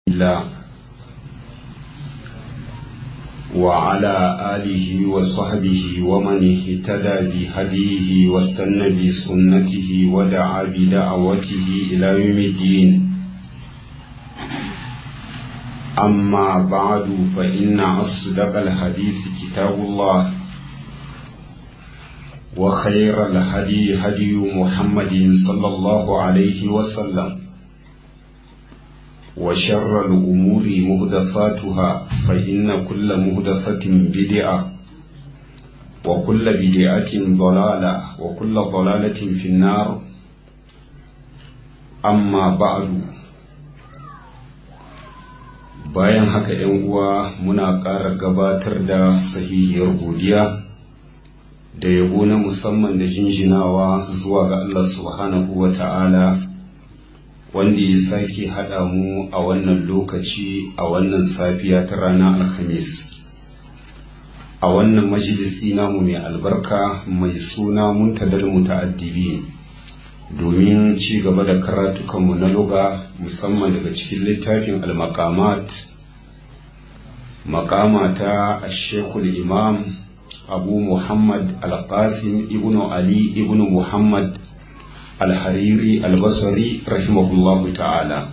الله وعلى آله وصحبه ومن اهتدى بهديه واستنى بسنته ودعا بدعوته إلى يوم الدين أما بعد فإن أصدق الحديث كتاب الله وخير الهدي هدي محمد صلى الله عليه وسلم وشر الأمور مهدفاتها فإن كل مهدفة بدعة وكل بدعة ضلالة وكل ضلالة في النار أما بعد bayan haka ‘yan uwa muna ƙara gabatar da sahihiyar godiya da yabo na musamman da jinjinawa zuwa ga Allah subhanahu wa ta'ala wanda ya sake haɗa mu a wannan lokaci a wannan safiya ta ranar alhamis a wannan majalisi namu mai albarka mai suna muntadar muta'addibi domin ci gaba da karatukanmu na luga musamman daga cikin littafin al-maqamat makama ta ashekul imam abu muhammad al-qasim ibnu ali ibnu muhammad alhariri albasari rahimahullahu ta'ala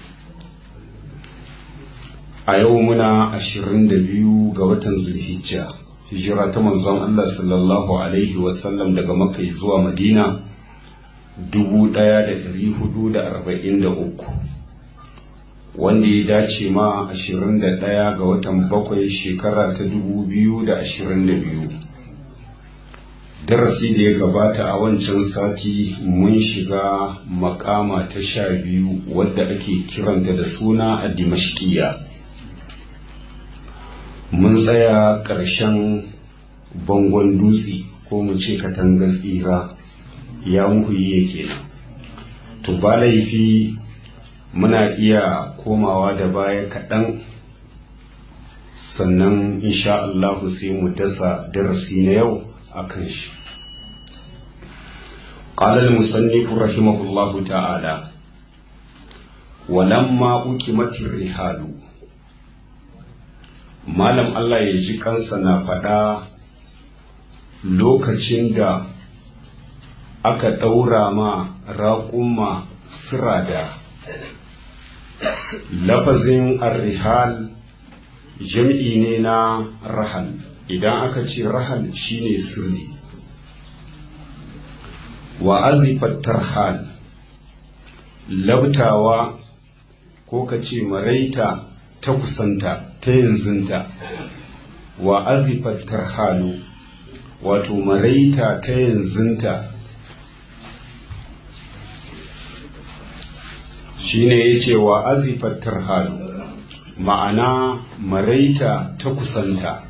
a yau muna 22 ga watan zulhijja hijira ta manzon Allah sallallahu alaihi wasallam daga makka zuwa madina 1443 wanda ya dace ma 21 ga watan bakwai shekara ta 2022 darasi da ya gabata a wancan sati mun shiga makama ta sha biyu wadda ake kiranta da suna a dimashkiya mun tsaya ƙarshen bangon dutse ko mu ce katangar tsira ya muhuye kenan to ba laifi muna iya komawa da baya kaɗan sannan insha Allahu sai mu dasa darasi na yau akan shi قال المصنف رحمه الله تعالى ولما أكمت الرحال malam Allah ya ji kansa na faɗa lokacin da aka ɗaura ma raƙumma sirada lafazin arrihal jam'i ne na rahal idan aka ce rahal shine sirri wa azifat tarhal labtawa ko ka ce maraita ta kusanta ta yanzunta wa azifat tarhalu wato maraita ta yanzunta shine ya ce wa azifat tarhalu ma'ana maraita ta kusanta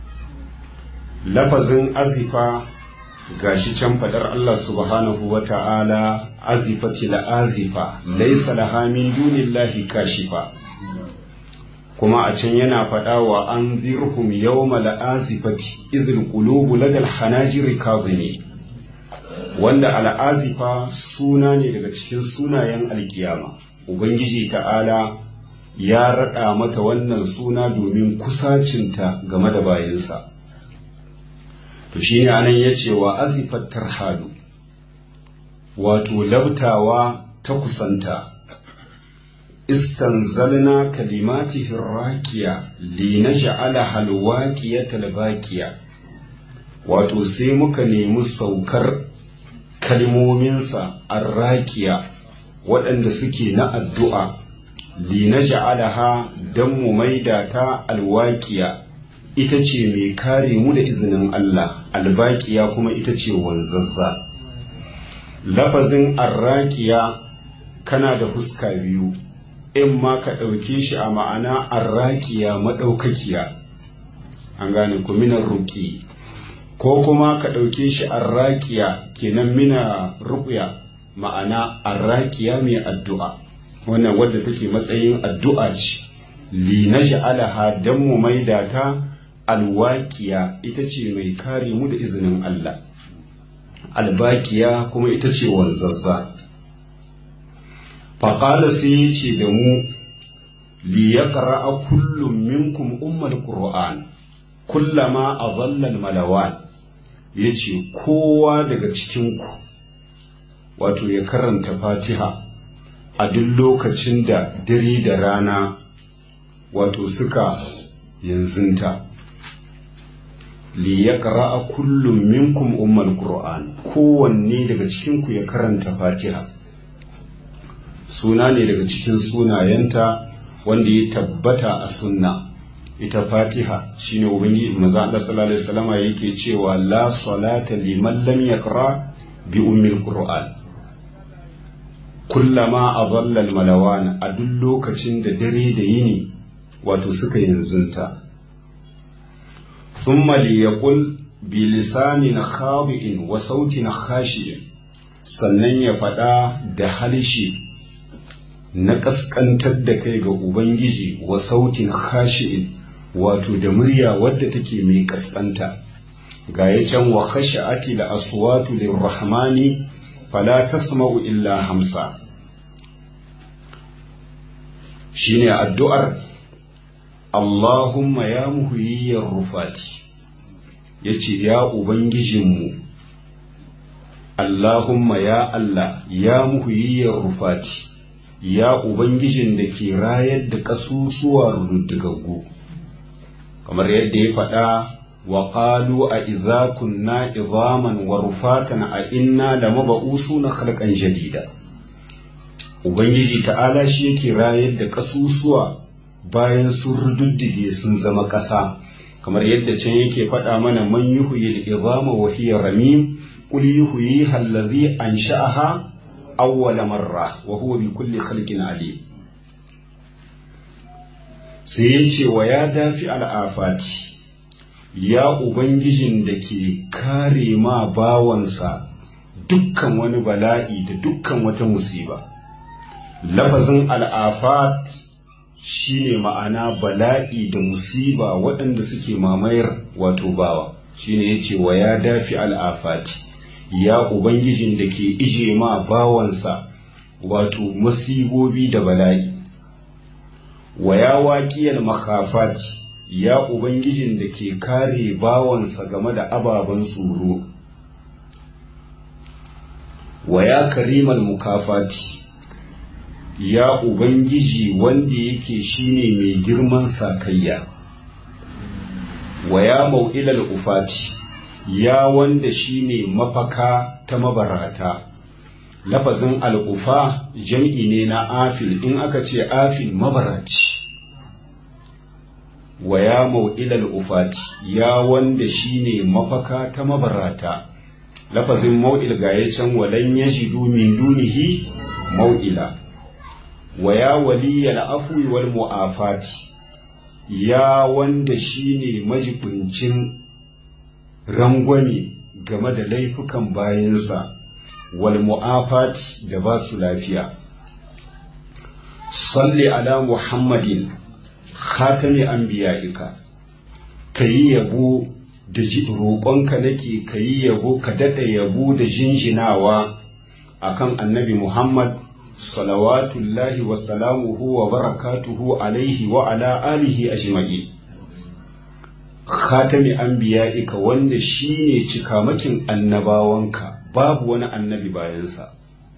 lafazin azifa gashi can fadar Allah subhanahu wa ta'ala azifati la azifa laisa laha min dunillahi kashifa kuma a can yana faɗa wa an zirhum yawma la azifati idhil qulubu ladal hanajiri kazimi wanda al'azifa suna ne daga cikin sunayen alkiyama ubangiji ta'ala ya raɗa mata wannan suna domin kusacinta game da bayinsa to shi ne anan ya ce wa azifat tarhalu wato labtawa ta kusanta istanzalna kalimatihi rakiya li naj'ala halwaqiyata baqiya wato sai muka nemi saukar kalmominsa arrakiya waɗanda suke na addu'a li naj'alaha dan mu maida ta alwaqiya ita ce mai kare mu da izinin Allah albaƙiya kuma ita ce wanzazza lafazin arraƙiya kana da huska biyu in ma ka ɗauke shi a ma'ana arraƙiya maɗaukakiya an gane ku minar ruƙi ko kuma ka ɗauke shi arraƙiya kenan mina ruƙya ma'ana arraƙiya mai addu'a wannan wadda take matsayin addu'a ce li na sha'alaha don mu maida ta alwakiya ita ce mai kare mu da izinin Allah albakiya kuma ita ce wanzazza faƙala sai ya ce da mu li yaqra'a kullum minkum ummal qur'an kullama adalla malawan yace kowa daga cikin ku wato ya karanta fatiha a duk lokacin da dare da rana wato suka yanzunta li yaqra'a kullum minkum ummal qur'an kowanne daga cikin ku ya karanta fatiha suna ne daga cikin sunayenta wanda ya tabbata a sunna ita fatiha shine ubangiji manzo Allah sallallahu alaihi wasallam yake cewa la salata liman lam yaqra bi ummil qur'an kullama adalla al malawan a duk lokacin da dare da yini wato suka yanzunta thumma liyaqul bi lisanin khabi'in wa sautin khashi'in sannan ya faɗa da halishi na ƙasƙantar da kai ga Ubangiji wa sautin khashi'in wato da murya wadda take mai ƙasƙanta ga ya can wa khashi'ati da aswatu lirrahmani fala tasma'u illa hamsa shine addu'ar Allahumma ya muhiyyar rufati yace ya ubangijinmu Allahumma ya Allah ya muhiyyar rufati ya Ubangijin da ke rayar da ƙasusuwa rududdigaggu kamar yadda ya faɗa wa ƙalu a idza kunna izaman wa rufatan a inna da maba'usu na halkan jadida Ubangiji ta'ala shi yake rayar da ƙasusuwa bayan sun rududdige sun zama ƙasa kamar yadda can yake faɗa mana man yuhyi al-izama wa hiya ramim qul yuhyiha allazi ansha'aha awwala marra wa huwa bi kulli khalqin alim sai ya ce wa ya dafi al'afati ya ubangijin da ke kare ma bawansa dukkan wani bala'i da dukkan wata musiba lafazin al'afat shine ma'ana bala'i da musiba waɗanda suke mamayar wato bawa shine ya ce wa ya dafi al'afati ya Ubangijin da ke ije ma bawansa wato masibobi da bala'i, wa ya waƙiyar makafati ya Ubangijin da ke kare bawansa game da ababen tsoro, wa ya karimal mukafati ya Ubangiji wanda yake shine mai girman sakayya, wa ya mau'ilal ufati. ya wanda shine mafaka ta mabarata lafazin al'ufa jam'i ne na afil in aka ce afil mabaraci wa ya mau'ilal ufati ya wanda shine mafaka ta mabarata lafazin mau'il ga ya can walan yajidu min dunihi mau'ila wa ya waliyal afwi wal mu'afati ya wanda shine majibincin rangwame game da laifukan bayansa wal mu'afat da ba su lafiya salli ala muhammadin khatami anbiya'ika kayi yabo da roƙonka nake kayi yabo ka daɗa yabo da jinjinawa akan annabi muhammad salawatullahi wa salamuhu wa barakatuhu alaihi wa ala alihi ajma'in khatami anbiya'ika wanda shine cikamakin annabawanka babu wani annabi bayansa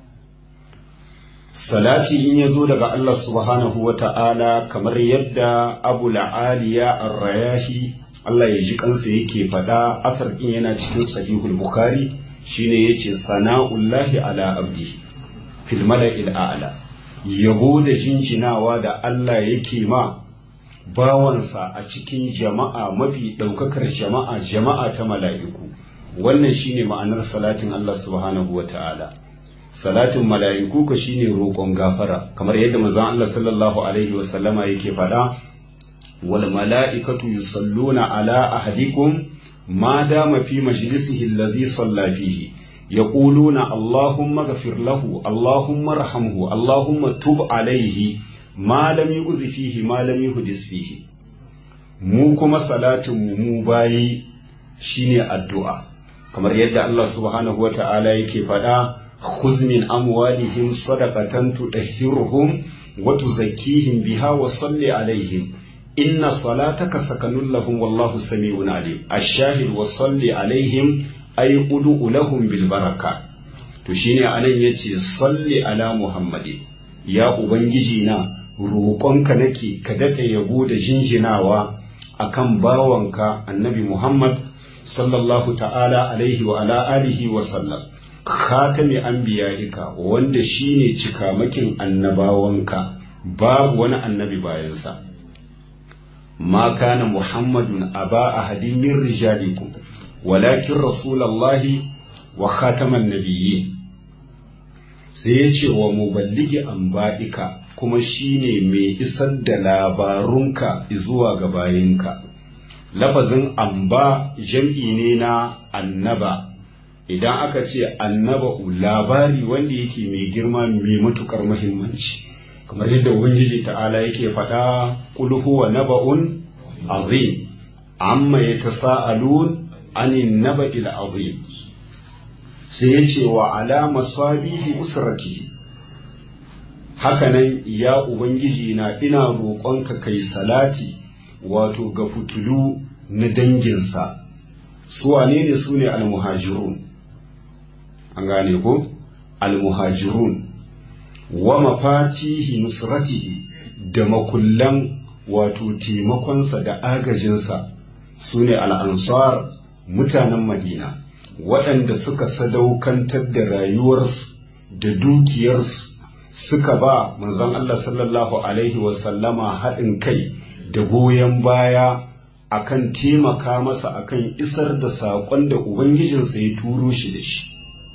salati in ya zo daga Allah subhanahu wa ta'ala kamar yadda abu la'aliya ar-rayahi Allah ya ji kansa yake faɗa asar ɗin yana cikin sahihul bukhari shine yace sana'ullahi ala abdi fil mala'il a'la yabo da jinjinawa da Allah yake ma bawansa a cikin jama'a mafi ɗaukakar jama'a jama'a ta mala'iku wannan shine ma'anar salatin Allah subhanahu wa ta'ala salatin mala'iku ka shine roƙon gafara kamar yadda manzon Allah sallallahu alaihi wa sallama yake faɗa wal mala'ikatu yusalluna ala ahadikum ma dama fi majlisihi alladhi salla fihi yaquluna allahumma ghfir lahu allahumma arhamhu allahumma tub alaihi ma lam yu'zi fihi ma lam yuhdis fihi mu kuma salatin mu mu bayi shine addu'a kamar yadda Allah subhanahu wa ta'ala yake faɗa khuz min amwalihim sadaqatan tudahhiruhum wa tuzakkihim biha wa salli alaihim inna salataka sakanun lahum wallahu sami'un alim ash-shahid wa salli alaihim ay ud'u lahum bil baraka to shine anan yace salli ala muhammadi ya ubangiji na roƙonka nake ka daɗe yabo da jinjinawa akan bawanka annabi muhammad sallallahu ta'ala alaihi wa ala alihi wa sallam khatami anbiya'ika wanda shine cikamakin annabawanka babu wani annabi bayansa ma kana muhammadun aba ahadin min rijalikum walakin rasulallahi wa khataman nabiyyi sai ya ce wa muballigi anba'ika kuma shine mai isar da labarunka zuwa ga bayinka lafazin amba jam'i ne na annaba idan aka ce annaba labari wanda yake mai girma mai matukar muhimmanci kamar yadda ubangiji ta'ala yake faɗa qul huwa naba'un azim amma yatasaalun anin naba'il azim sai ya ce wa alama sabihi usratihi hakanan ya ubangiji na ina roƙonka kai salati wato ga fitulu na danginsa su wane ne su ne almuhajirun an gane ko almuhajirun wa mafatihi nusratihi da makullan wato taimakonsa da agajinsa su ne al'ansar mutanen madina waɗanda suka sadaukantar da rayuwarsu da dukiyarsu suka ba manzon Allah sallallahu alaihi wasallama haɗin kai da goyon baya akan taimaka masa akan isar da saƙon da Ubangijinsa ya turo shi da shi.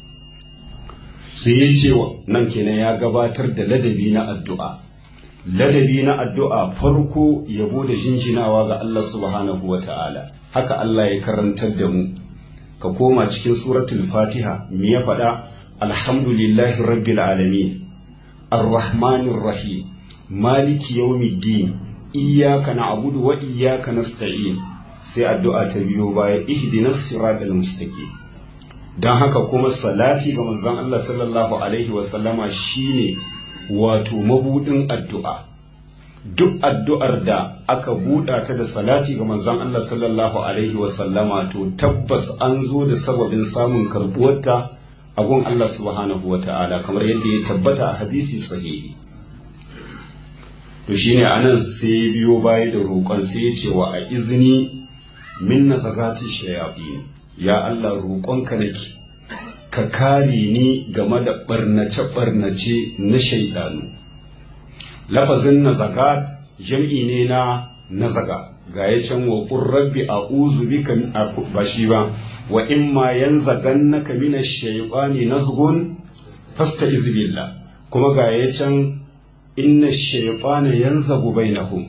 Sai ya ce nan kenan ya gabatar da ladabi na addu'a. Ladabi na addu'a farko yabo da jinjinawa ga Allah subhanahu wa ta'ala, haka Allah ya karantar da mu. Ka koma cikin suratul Fatiha, me ya faɗa, Alhamdulillahi Rabbil Alamin. الرحمن الرحيم مالك يوم الدين إياك نعبد وإياك نستعين sai addu'a ta biyo baya ihdina siratal mustaqim dan haka kuma salati ga manzon Allah sallallahu alaihi wa sallama shine wato mabudin addu'a duk addu'ar da aka buɗa ta da salati ga manzon Allah sallallahu alaihi wa sallama to tabbas an zo da sababin samun karbuwarta a gun Allah subhanahu wa ta'ala kamar yadda ya tabbata a hadisi sahihi to shine anan sai ya biyo baya da roƙon sai ya ce wa a izini min na zagati shayaɗi ya Allah roƙonka nake ka kare ni game da ɓarnace-ɓarnace na shaidanu lafazin na zagat jam'i ne na nazaga ga ya can wa rabbi a uzu bika ba shi ba wa in ma yanzagannaka min ash-shaytani nazghun fasta'iz billah kuma ga ya can inna ash-shaytana yanzagu bainahum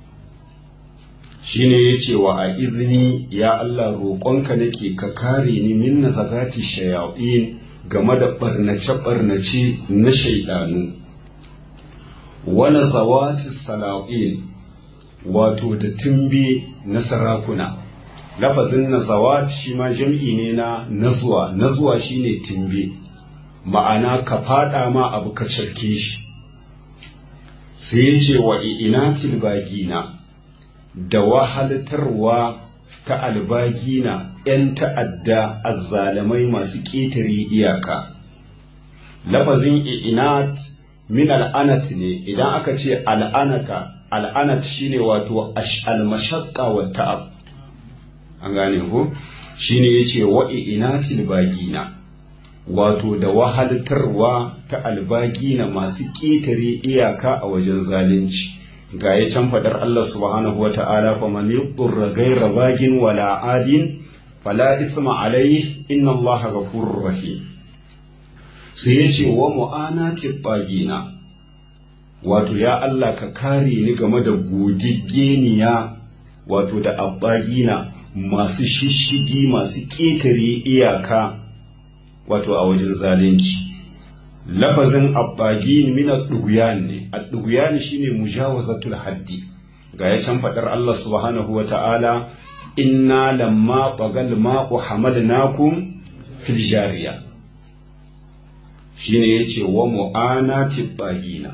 shine yace wa a izini ya Allah roƙonka nake ka kare ni min nazagati shayatin game da barnace barnace na shaidanu wala zawati salatin wato da tumbe na sarakuna lafazin nazawat shi ma jam'i ne na nazuwa nazuwa shine timbe ma'ana ka fada ma abu ka cirke shi sai ya ce wa inatil bagina da wahalatarwa ta albagina ‘yan ta'adda azzalamai masu ƙetare iyaka lafazin inat min al'anat ne idan aka ce al'anata al'anat shine wato al-mashaqqa wa ta'ab an gane ko shine yace wa inatil bagina wato da wahaltarwa ta albagina masu ƙetare iyaka a wajen zalunci ga ya can fadar Allah subhanahu wa ta'ala fa man yudurra ghayra bagin wala adin fala isma alayhi inna Allah ghafurur rahim sai yace wa mu'anati bagina wato ya Allah ka kare ni game da gogiggeniya wato da abbagina masu shishigi masu ƙetare iyaka wato a wajen zalunci lafazin abbagin min ad-dughyan ne ad-dughyan shine mujawazatul haddi ga ya can fadar Allah subhanahu wa ta'ala inna lamma tagal ma'u hamalnakum fil jariya shine yace wa mu'anati bagina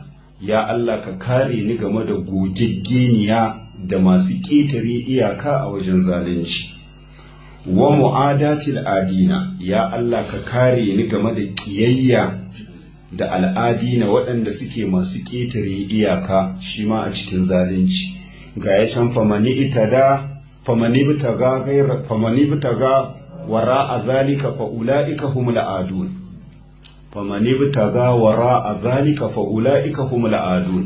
ya Allah ka kare ni game da gogiggeniya da masu ƙetare iyaka a wajen zalunci wa mu'adatil adina ya Allah ka kare ni game da ƙiyayya da al'adina waɗanda suke masu ƙetare iyaka shi ma a cikin zalunci ga ya can famani itada famani bitaga gaira famani bitaga wara a zalika fa ula'ika humul adun famani bitaga wara a zalika fa ula'ika humul adun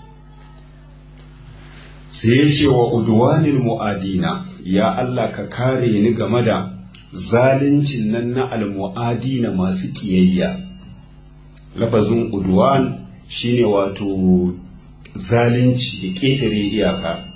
sai ya ce wa udwanil mu'adina ya Allah ka kare ni game da zaluncin nan na almu'adina masu kiyayya lafazin udwan shine wato zalunci da ƙetare iyaka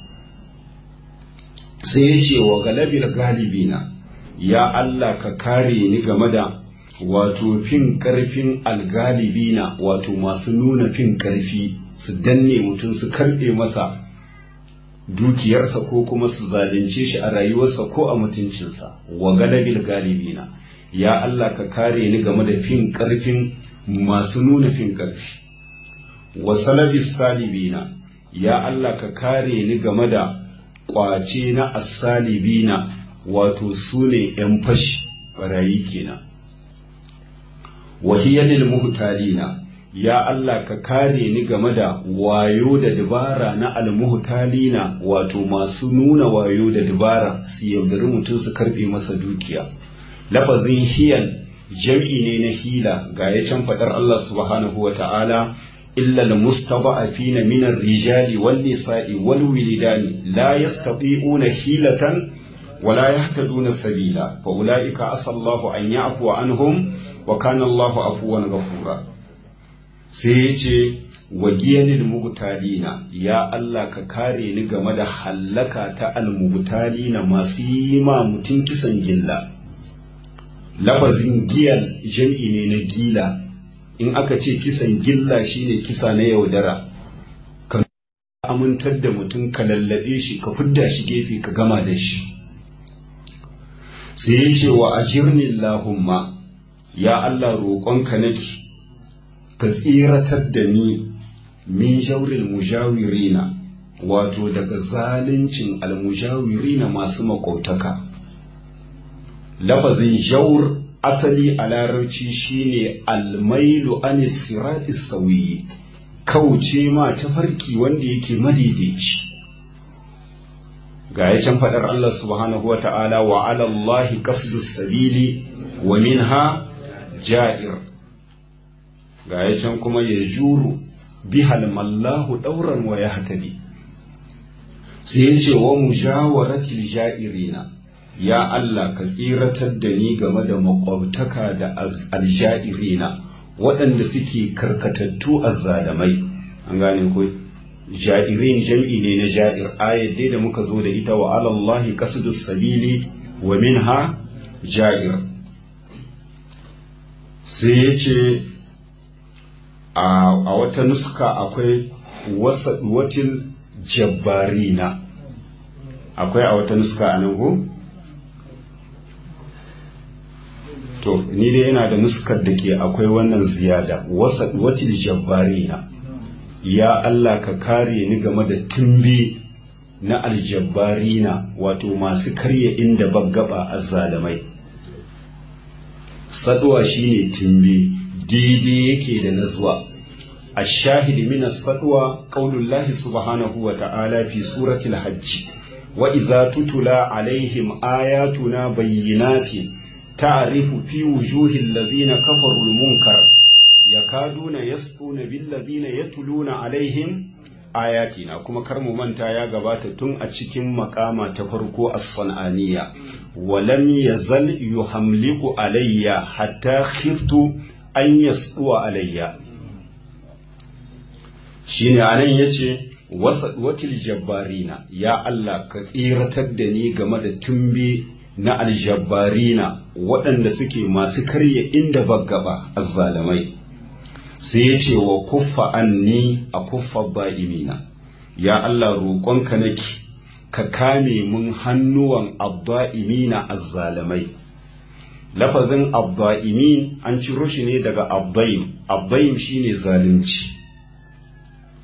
sai ya ce wa galabil galibina ya Allah ka kare ni game da wato fin ƙarfin algalibina wato masu nuna fin ƙarfi su danne mutum su karɓe masa dukiyarsa ko kuma su zalunce shi a rayuwarsa ko a mutuncinsa wa galabil galibina ya Allah ka kare ni game da fin ƙarfin masu nuna fin ƙarfi wa salabis salibina ya Allah ka kare ni game da ƙwace na asalibina wato su ne ‘yan fashi barayi kenan wahiyalil muhtalina ya Allah ka kare ni game da wayo da dabara na almuhtalina wato masu nuna wayo da dabara su yaudari mutum su karbe masa dukiya lafazin hiyan jam'i ne na hila ga ya can faɗar Allah subhanahu wa ta'ala illa almustada'afina min ar-rijali wan nisa'i wal wilidani la yastati'una hilatan wala yahtaduna sabila fa ulaika asallahu an ya'fu anhum wa kana Allahu afuwan ghafura sai ya ce wa giyanil mugtalina ya Allah ka kare ni game da hallaka ta almugtalina masu yi ma mutum kisan gilla lafazin giyan jam'i ne na gila in aka ce kisan gilla shine kisa na yaudara ka amintar da mutum ka lallabe shi ka fidda shi gefe ka gama da shi sai ya ce wa ajirni Allahumma ya Allah roƙonka nake ka tsiratar da ni min jaurin mujawirina wato daga zaluncin almujawirina masu makwabtaka lafazin jaur asali a larabci shine almailu an sirati sauyi kauce ma tafarki wanda yake madaidaici ga ya can faɗar Allah subhanahu wa ta'ala wa alallahi qasdus sabili wa minha ja'ir ga ya can kuma ya juru bihal mallahu ɗauran wa ya hatali sai ya ce wa mujawaratil ja'irina ya Allah ka tsiratar da ni game da makwabtaka da alja'irina waɗanda suke karkatattu azzalamai an gane ko ja'irin jam'i ne na ja'ir ayat dai da muka zo da ita wa alallahi qasdus sabili wa minha ja'ir sai ya ce a wata nuska akwai watil jabbarina akwai a wata nuska a nan ko? to ni dai yana da nuskar da ke akwai wannan ziyada watil jabbarina ya Allah ka kare ni game da tumbi na aljabbarina wato masu karya inda baggaba azzalamai saduwa shine tumbi daidai yake da nazwa الشاهد من الصدوى قول الله سبحانه وتعالى في سورة الحج وإذا تتلى عليهم آياتنا بينات تعرف في وجوه الذين كفروا المنكر يكادون يسطون بالذين يتلون عليهم ayatina kuma kar mu manta ya gabata tun a cikin makama ta farko as-sananiya walam yazal yuhamliku alayya hatta khiftu an yasduwa alayya shine anan yace watil jabbarina ya Allah ka tsiratar da ni game da tumbe na aljabbarina waɗanda suke masu karya inda baggaba azzalamai sai ya ce wa kuffa anni a kuffa ba'imina ya Allah roƙonka nake ka kame mun hannuwan abba'imina azzalamai lafazin abba'imin an ciro shi ne daga abbaim abbaim shine zalunci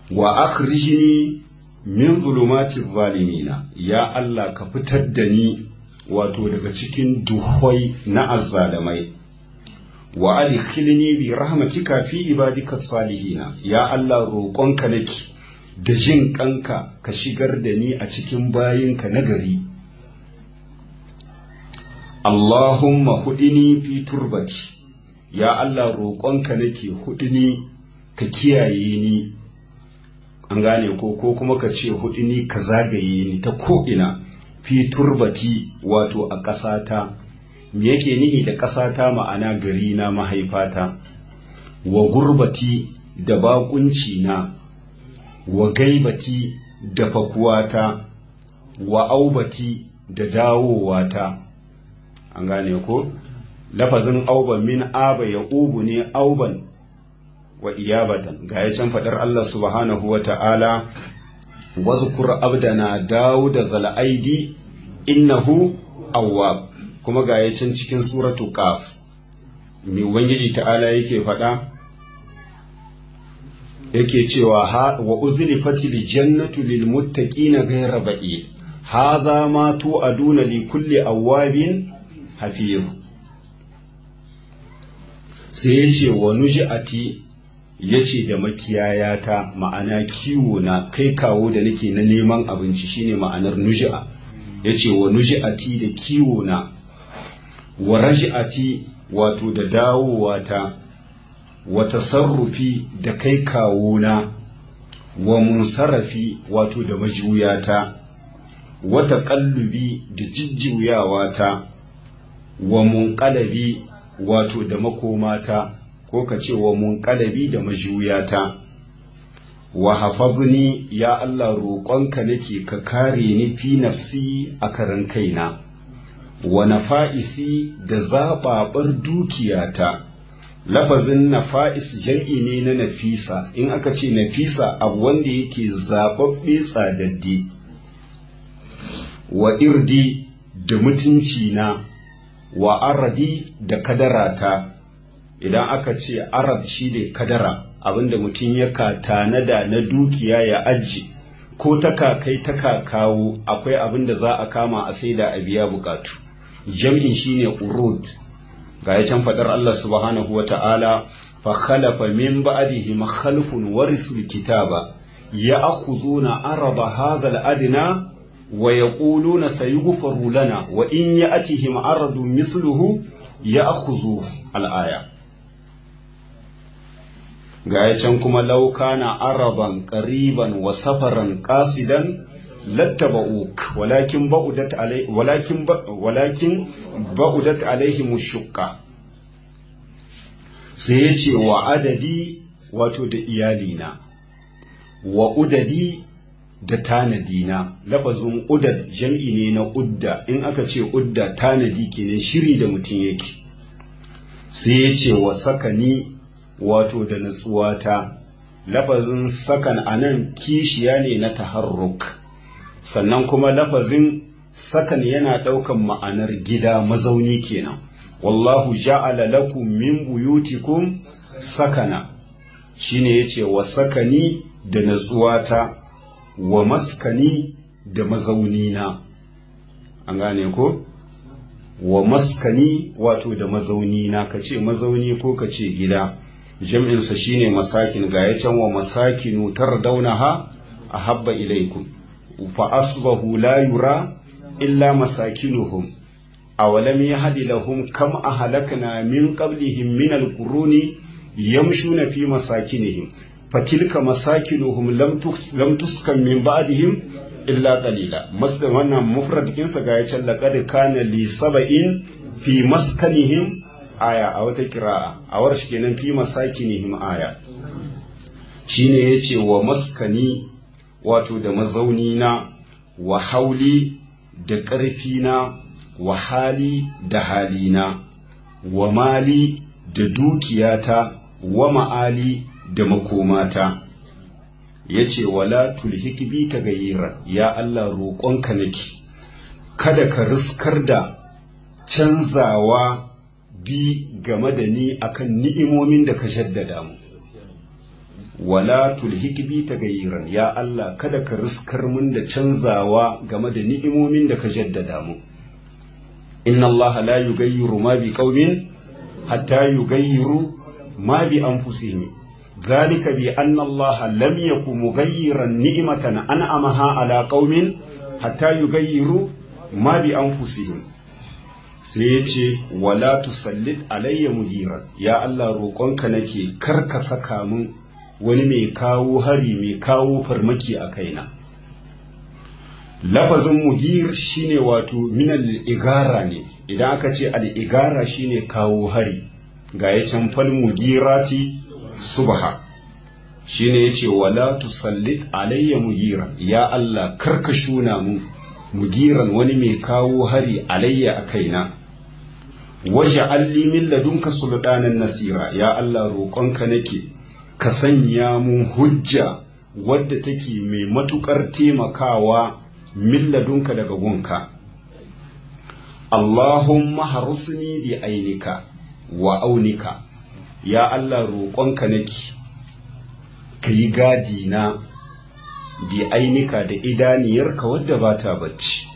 wa akhrijni min zulumati zalimina ya Allah ka fitar da ni wato daga cikin duhwai na azzalamai wa adkhilni bi rahmatika fi ibadika salihina ya Allah roƙonka nake da jin kanka ka shigar da ni a cikin bayinka nagari Allahumma hudini fi turbati ya Allah roƙonka nake hudini ka kiyaye ni an gane ko ko kuma ka ce hudini ka zagaye ni ta ko'ina fi turbati wato a ƙasata me yake nihi da ƙasata ma'ana gari na mahaifata wa gurbati da baƙunci na wa gaibati da fakuwata wa aubati da dawowata an gane ko lafazin auban min aba ya ubu ne auban wa iyabatan ga ya can faɗar Allah subhanahu wa ta'ala wazkur abdana dawuda zal'aidi innahu awwab kuma ga ya can cikin suratu qaf mai ubangiji ta'ala yake faɗa yake cewa ha wa uzlifatil jannatu lil muttaqina ghayra ba'id hadha ma tu'aduna li kulli awwabin hafiz sai yace wa nuji'ati yace da makiyayata ma'ana kiwo na kai kawo da nake na neman abinci shine ma'anar nuji'a yace wa nuji'ati da kiwo na wa raj'ati wato da dawowata wa tasarrufi da kai kawona wa munsarafi wato da majuyata wa taqallubi da jijjuyawata wa munqalabi wato da makomata ko ka ce wa munqalabi da majuyata wa hafazni ya Allah roƙonka nake ka kare ni fi nafsi a karan kaina wa nafa'isi da zaɓaɓar dukiyata lafazin nafa'is jam'i ne na nafisa in aka ce nafisa abu wanda yake zaɓaɓɓe tsadadde wa irdi da mutunci na wa aradi da kadarata idan aka ce arad shi ne kadara abinda mutum ya tanada na dukiya ya aji ko ta kakai ta kakawo akwai abinda za a kama a saida a biya bukatu jam'in shine urud ga ya can faɗar Allah subhanahu wa ta'ala fa khalafa min ba'dihim khalfun warisul kitaba ya'khuduna araba hadha al-adna wa yaquluna sayughfaru lana wa in ya'tihim aradun mithluhu ya'khudhu al-aya ga ya can kuma laukana araban qariban wa safaran qasidan lattaba'uk walakin ba'udat alai walakin walakin ba'udat alaihim shukka sai yace wa adadi wato da iyalina wa udadi da tanadina lafazin udad jam'i ne na udda in aka ce udda tanadi kenan shiri da mutum yake sai yace wa sakani wato da natsuwata lafazin sakan anan kishiya ne na taharruk sannan kuma lafazin sakan yana ɗaukan ma'anar gida mazauni kenan wallahu ja'ala lakum min buyutikum sakana shine yace wa sakani da natsuwata wa maskani da mazaunina an gane ko wa maskani wato da mazaunina kace mazauni ko kace gida jam'insa shine masakin ga ya can wa masakinu tardaunaha ahabba ilaikum فأصبحوا لا يرى إلا مساكنهم أولم يهد لهم كم أهلكنا من قبلهم من القرون يمشون في مساكنهم فتلك مساكنهم لم لم تسكن من بعدهم إلا قليلا مصدر وانا مفرد كنسا غاية لقد كان لسبع في مسكنهم آية أو تكراء أو رشكنا في مساكنهم آية shine yace wa maskani wato da mazaunina wa hauli da ƙarfina wa hali da halina wa mali da dukiyata wa ma'ali da makomata ya ce wala tulhik bi ta gayyira ya Allah roƙonka nake kada ka riskar da canzawa bi game da ni akan ni'imomin da ka jaddada mu wala tulhik bi tagayiran ya Allah kada ka riskar mun da canzawa game da ni'imomin da ka jaddada mu inna Allah la yugayyiru ma bi qaumin hatta yugayyiru ma bi anfusihim ذلك بأن الله لم يكن مغيرا نعمة أنعمها على قوم حتى يغيروا ما بأنفسهم سيتي ولا تسلط علي مديرا يا الله روقونك nake kar ka saka mun wani mai kawo hari mai kawo farmaki a kaina lafazin mudir shine wato minal igara ne idan aka ce al-igara shine kawo hari ga ya can fal mugirati subha shine yace wala tusallit alayya mugiran ya Allah karka shuna mu mugiran wani mai kawo hari alayya a kaina waje alli min ladunka sultanan nasira ya Allah roƙonka nake ka sanya mun hujja wadda take mai matukar taimakawa min ladunka daga gunka Allahumma harusni bi ainika wa aunika ya Allah roƙonka nake ka yi gadi na bi ainika da idaniyarka wadda ba ta bacci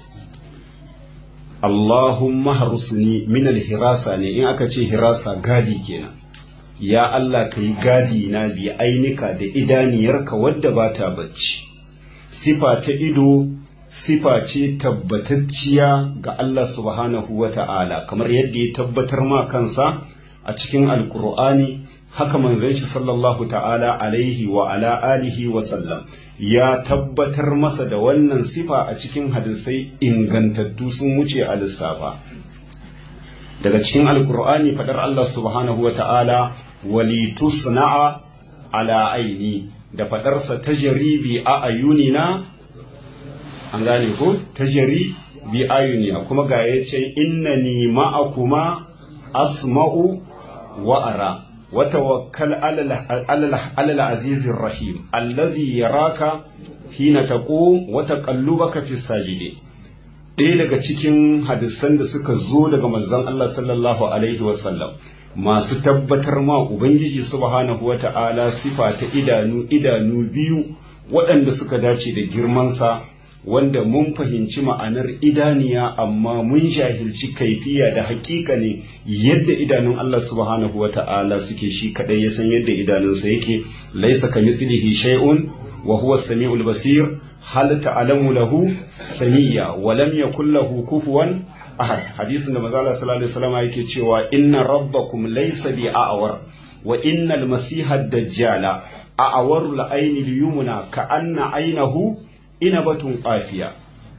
Allahumma harusni min hirasa ne in aka ce hirasa gadi kenan ya Allah ka yi gadi na bi ainika da idaniyarka wadda ba ta bacci sifa ta ido sifa ce tabbatacciya ga Allah subhanahu wa ta'ala kamar yadda ya tabbatar ma kansa a cikin alkur'ani haka manzon shi sallallahu ta'ala alaihi wa ala alihi wa sallam ya tabbatar masa da wannan sifa a cikin hadisai ingantattu sun wuce a lissafa daga cikin alkur'ani fadar Allah subhanahu wa ta'ala walitusna'a ala aini da fadarsa ta jaribi a ayunina an gane ko ta jari bi ayunina kuma ga ya ce innani ma'akuma asma'u wa ara wa tawakkal ala al-azizir rahim allazi yaraka hina taqum wa taqallubaka fi sajidi ɗaya daga cikin hadisan da suka zo daga manzon Allah sallallahu alaihi wa sallam masu tabbatar ma ubangiji subhanahu wa ta'ala sifa ta idanu idanu biyu waɗanda suka dace da girmansa wanda mun fahimci ma'anar idaniya amma mun jahilci kaifiya da hakika ne yadda idanun Allah subhanahu wa ta'ala suke shi kadai ya san yadda idanunsa yake laisa ka mislihi shay'un wa huwa samiul basir hal ta'lamu lahu samiyya wa lam yakul lahu kufuwan ahad hadisin da manzo Allah sallallahu alaihi wasallam yake cewa inna rabbakum laysa bi a'war wa innal masiha ad-dajjala a'waru al-ayni al-yumna ka anna aynahu inabatun qafiya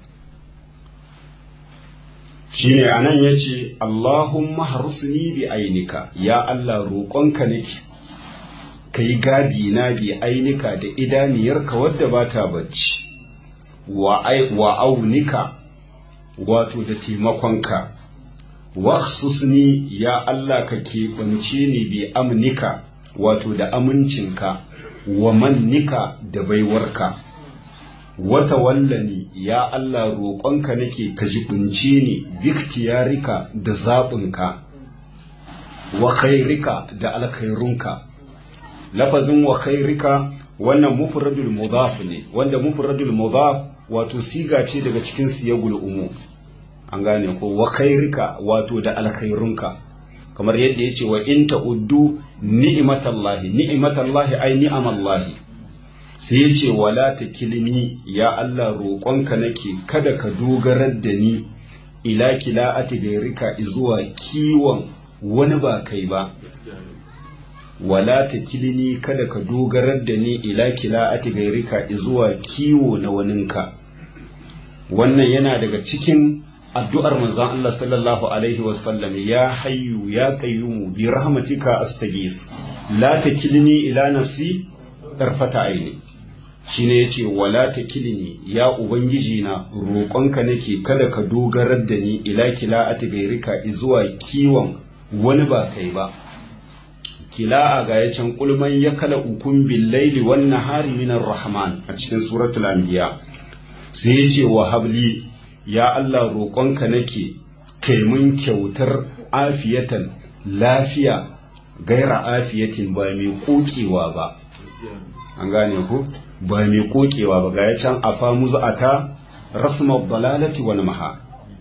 shine anan yace Allahumma harusni bi ainika ya Allah roƙonka nake kai gadi na bi ainika da idaniyarka wadda ba ta bacci wa wa aunika wato da taimakonka waqsusni ya Allah ka keɓance ni bi amnika wato da amincinka wa mannika da baiwarka wata wallani ya Allah roƙonka nake ka jibince ni biktiyarika da zaɓinka wa khairika da alkhairunka lafazin wa khairika wannan mufradul mudaf ne wanda mufradul mudaf wato siga ce daga cikin siyagul umu an gane ko wa khairika wato da alkhairunka kamar yadda yace wa in ta'uddu ni'matallahi ni'matallahi ay ni'amallahi sai ya ce wala ta kilini ya Allah roƙonka nake kada ka dogarar da ni ila kila ati gairika zuwa kiwon wani ba kai ba wala ta kilini kada ka dogarar da ni ila kila ati gairika zuwa kiwo na waninka wannan yana daga cikin addu'ar manzon Allah sallallahu alaihi wasallam ya hayyu ya qayyumu bi rahmatika astaghith la takilni ila nafsi tarfata aini shine yace wala takilni ya ubangiji na roƙonka nake kada ka dogarar da ni ila kila atigairika zuwa kiwon wani ba kai ba kila'a ga ya can kulman ya kala ukun billaili wan nahari minar rahman a cikin suratul anbiya sai yace wa habli ya Allah roƙonka nake kai mun kyautar afiyatan lafiya gaira afiyatin ba mai kokewa ba an gane ku ba mai kokewa ba ga ya can a famu za'ata rasmar balalati wani maha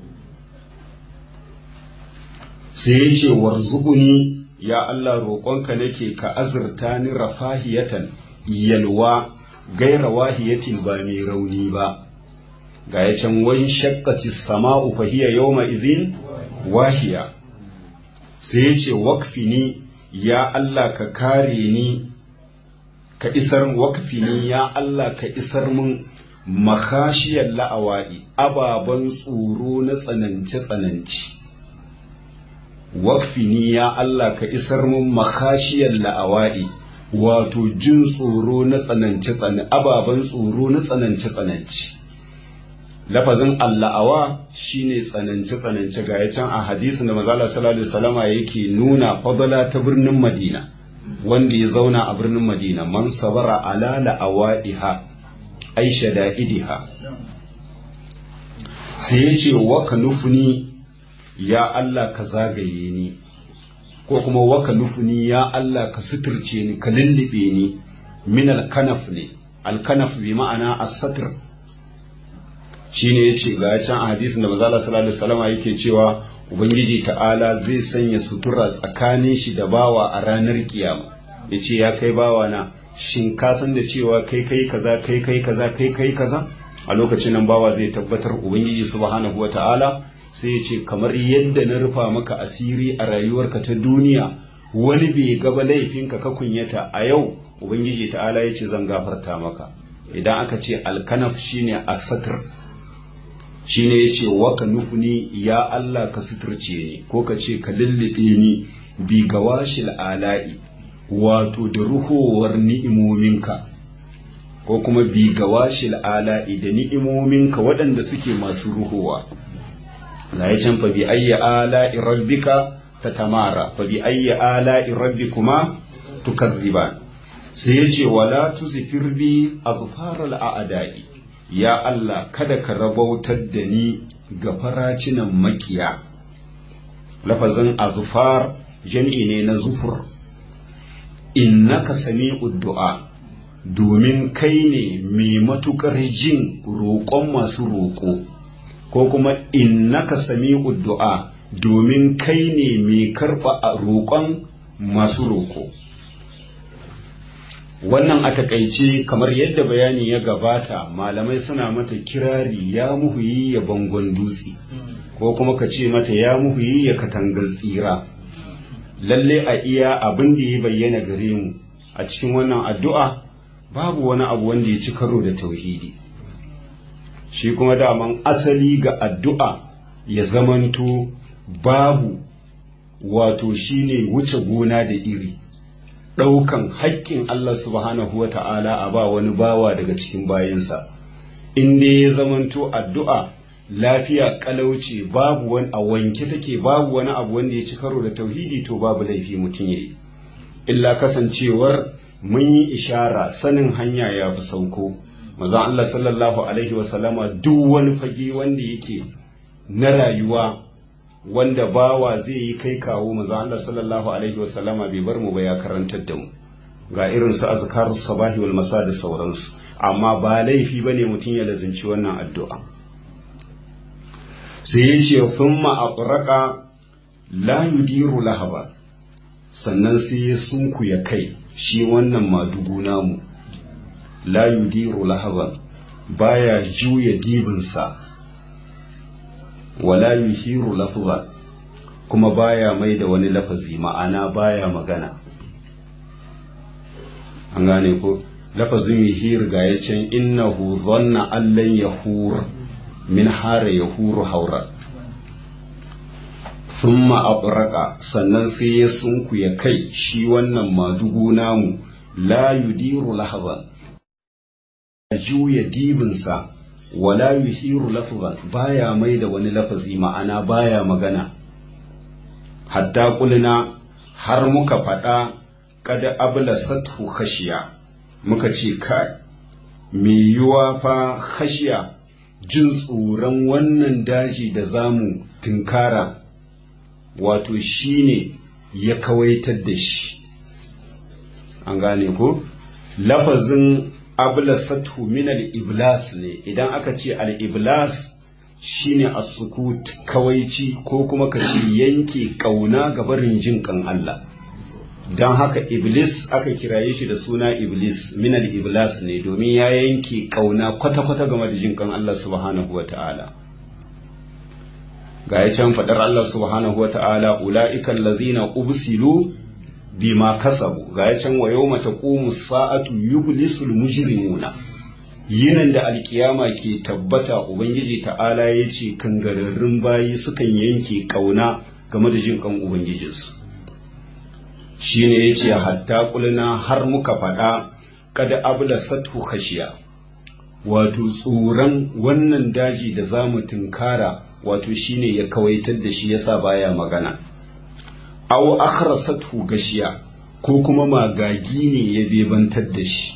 sai ya ce warzuquni ya Allah roƙonka nake ka azurta ni rafahiyatan yalwa gaira wahiyatin ba mai rauni ba ga ya can wani shakkati sama'u fahiya yawma izin wahiya sai ya ce wakfini ya Allah ka kare ni ka isar wakfini ya Allah ka isar mun makashiyar la'awa'i ababen tsoro na tsanance-tsananci wakfini ya Allah ka isar mun makashiyar la'awa'i wato jin tsoro na tsanance-tsanance ababen tsoro na tsanance-tsanance lafazin alla'awa shine tsanance-tsanance ga can a hadisin da mazala sallallahu alaihi wasallama yake nuna fadala ta birnin madina wanda ya zauna a birnin madina man sabara ala la'awaiha aisha da'idiha sai ya ce wa ka nufuni ya Allah ka zagaye ni ko kuma wa ka nufuni ya Allah ka suturce ni ka lullube ni min alkanaf ne alkanaf bi ma'ana as-satr shine yace ga can a hadisin da manzo Allah sallallahu alaihi wasallam yake cewa ubangiji ta'ala zai sanya sutura tsakanin shi da bawa a ranar kiyama yace ya kai bawa na shin ka san da cewa kai kai kaza kai kai kaza kai kai kaza a lokacin nan bawa zai tabbatar ubangiji subhanahu wata'ala sai ya ce kamar yadda na rufa maka asiri a rayuwarka ta duniya wani bai gaba laifinka ka kunyata a yau ubangiji ta'ala ya ce zan gafarta maka idan aka ce alkanaf shine asatir shine ya ce waka nufuni ya Allah ka suturce ni ko ka ce ka lullube ni bi gawashil ala'i wato da ruhowar ni'imominka ko kuma bi gawashil ala'i da ni'imominka waɗanda suke masu ruhowa ga ya can fa bi ayya ala'i rabbika tatamara fa bi ayya ala'i rabbikuma tukazziban sai ya ce wala tuzfir bi azfaral a'da'i ya Allah kada ka rabautar da ni ga faracinan makiya lafazin azfar jam'i ne na zufur innaka sami'ud du'a domin kai ne mai matukar jin roƙon masu roƙo ko kuma innaka sami'ud du'a domin kai ne mai karɓa roƙon masu roƙo wannan a takaice kamar yadda bayani ya gabata malamai suna mata kirari ya muhuyi ya bangon dutse ko kuma ka ce mata ya muhuyi ya katangar tsira lalle a iya abin da ya bayyana gare mu a cikin wannan addu'a babu wani abu wanda ya ci karo da tauhidi shi kuma daman asali ga addu'a ya zamanto babu wato shine wuce gona da iri ɗaukan haƙƙin Allah subhanahu wa ta'ala a ba wani bawa daga cikin bayansa in dai ya zamanto addu'a lafiya kalauce babu wani a wanke take babu wani abu wanda ya ci karo da tauhidi to babu laifi mutum ya yi illa kasancewar mun yi ishara sanin hanya ya fi sauko maza Allah sallallahu alaihi wasallama duk wani fage wanda yake na rayuwa wanda bawa zai yi kai kawo maza Allah sallallahu alaihi wasallama bai bar mu ba ya karantar da mu ga irin su azkar sabahi wal masa da sauransu amma ba laifi bane mutum ya lazimci wannan addu'a sai ya ce thumma aqraqa la yudiru lahaba sannan sai ya sunku ya kai shi wannan madugu namu la yudiru lahaban baya juya dibinsa wala yuhiru lafza kuma baya mai da wani lafazi ma'ana baya magana an gane ko lafazin yuhir ga ya can innahu dhanna allan yahur min hara yahuru haura thumma abraqa sannan sai ya sunku ya kai shi wannan madugu namu la yudiru lahaban juya dibinsa wala yuhiru lafzan baya mai da wani lafazi ma'ana baya magana hatta kulina har muka faɗa kada abla sathu khashiya muka ce kai me yiwa fa khashiya jin tsoron wannan daji da zamu tunkara wato shine ya kawaitar da shi an gane ko lafazin ablasatu min al-iblas ne idan aka ce al-iblas shine as-sukut kawaici ko kuma ka ce yanke kauna ga barin jin kan Allah don haka iblis aka kiraye shi da suna iblis min al-iblas ne domin ya yanke kauna kwata-kwata game da jin kan Allah subhanahu wa ta'ala ga ya can faɗar Allah subhanahu wa ta'ala ula'ikan lazina ubsilu bima kasabu ga ya can wa yau mata sa'atu yublisul mujrimuna yinan da alkiyama ke tabbata ubangiji ta'ala ya ce kangararrun bayi sukan yanke kauna game da jin kan ubangijinsu shine ya ce hatta kulna har muka faɗa kada abla satu khashiya wato tsoron wannan daji da za mu tunkara wato shine ya kawaitar da shi yasa baya magana aw akhrasathu gashiya ko kuma magagi ne ya bebantar da shi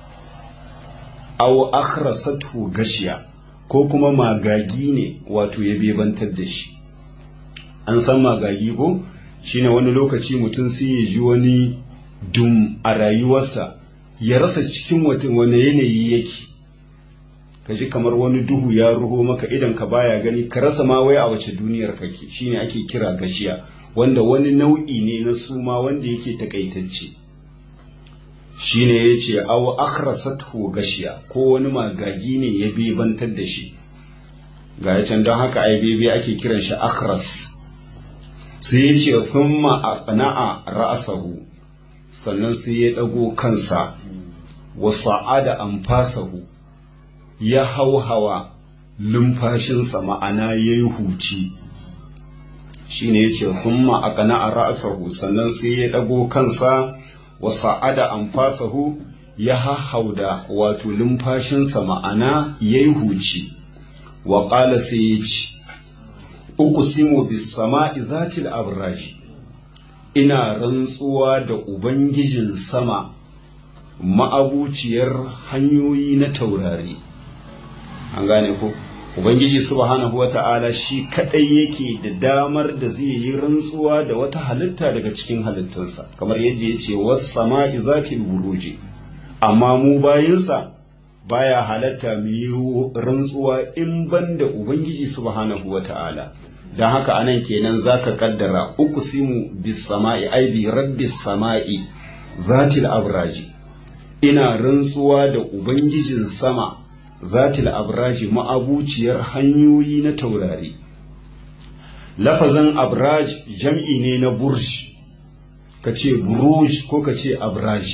aw akhrasathu gashiya ko kuma magagi ne wato ya bebantar da shi an san magagi ko shine wani lokaci mutum sai ya ji wani dum a rayuwarsa ya rasa cikin wani yanayi yake ka ji kamar wani duhu ya ruho maka idan ka baya gani ka rasa ma wai a wace duniyar kake shine ake kira gashiya wanda wani nau'i ne na suma wanda yake takaitacce shine yace aw akhrasathu gashiya ko wani magagi ne ya bebantar da shi ga can don haka ai bebe ake kiran shi akhras sai ya ce thumma aqna'a ra'sahu sannan sai ya dago kansa wa sa'ada anfasahu ya hauhawa lumfashinsa ma'ana yayi huci shine yace thumma aqna'a ra'sahu sannan sai ya dago kansa wa sa'ada anfasahu ya hahauda wato lumfashinsa ma'ana yayi huci wa qala sai ya ce uqsimu bis sama'i zatil abraji ina rantsuwa da ubangijin sama ma'abuciyar hanyoyi na taurari an gane ko ubangiji subhanahu wata'ala shi kadai yake da damar da zai yi rantsuwa da wata halitta daga cikin halittunsa kamar yadda ya ce was sama'i zatil buruji amma mu bayinsa baya halatta mu yi rantsuwa in ban da ubangiji subhanahu wata'ala don haka anan kenan zaka kaddara uqsimu bis sama'i ai bi rabbis sama'i zatil abraji ina rantsuwa da ubangijin sama zatil abraji ma'abuciyar hanyoyi na taurari lafazan abraj jam'i ne na burj ka ce buruj ko ka ce abraj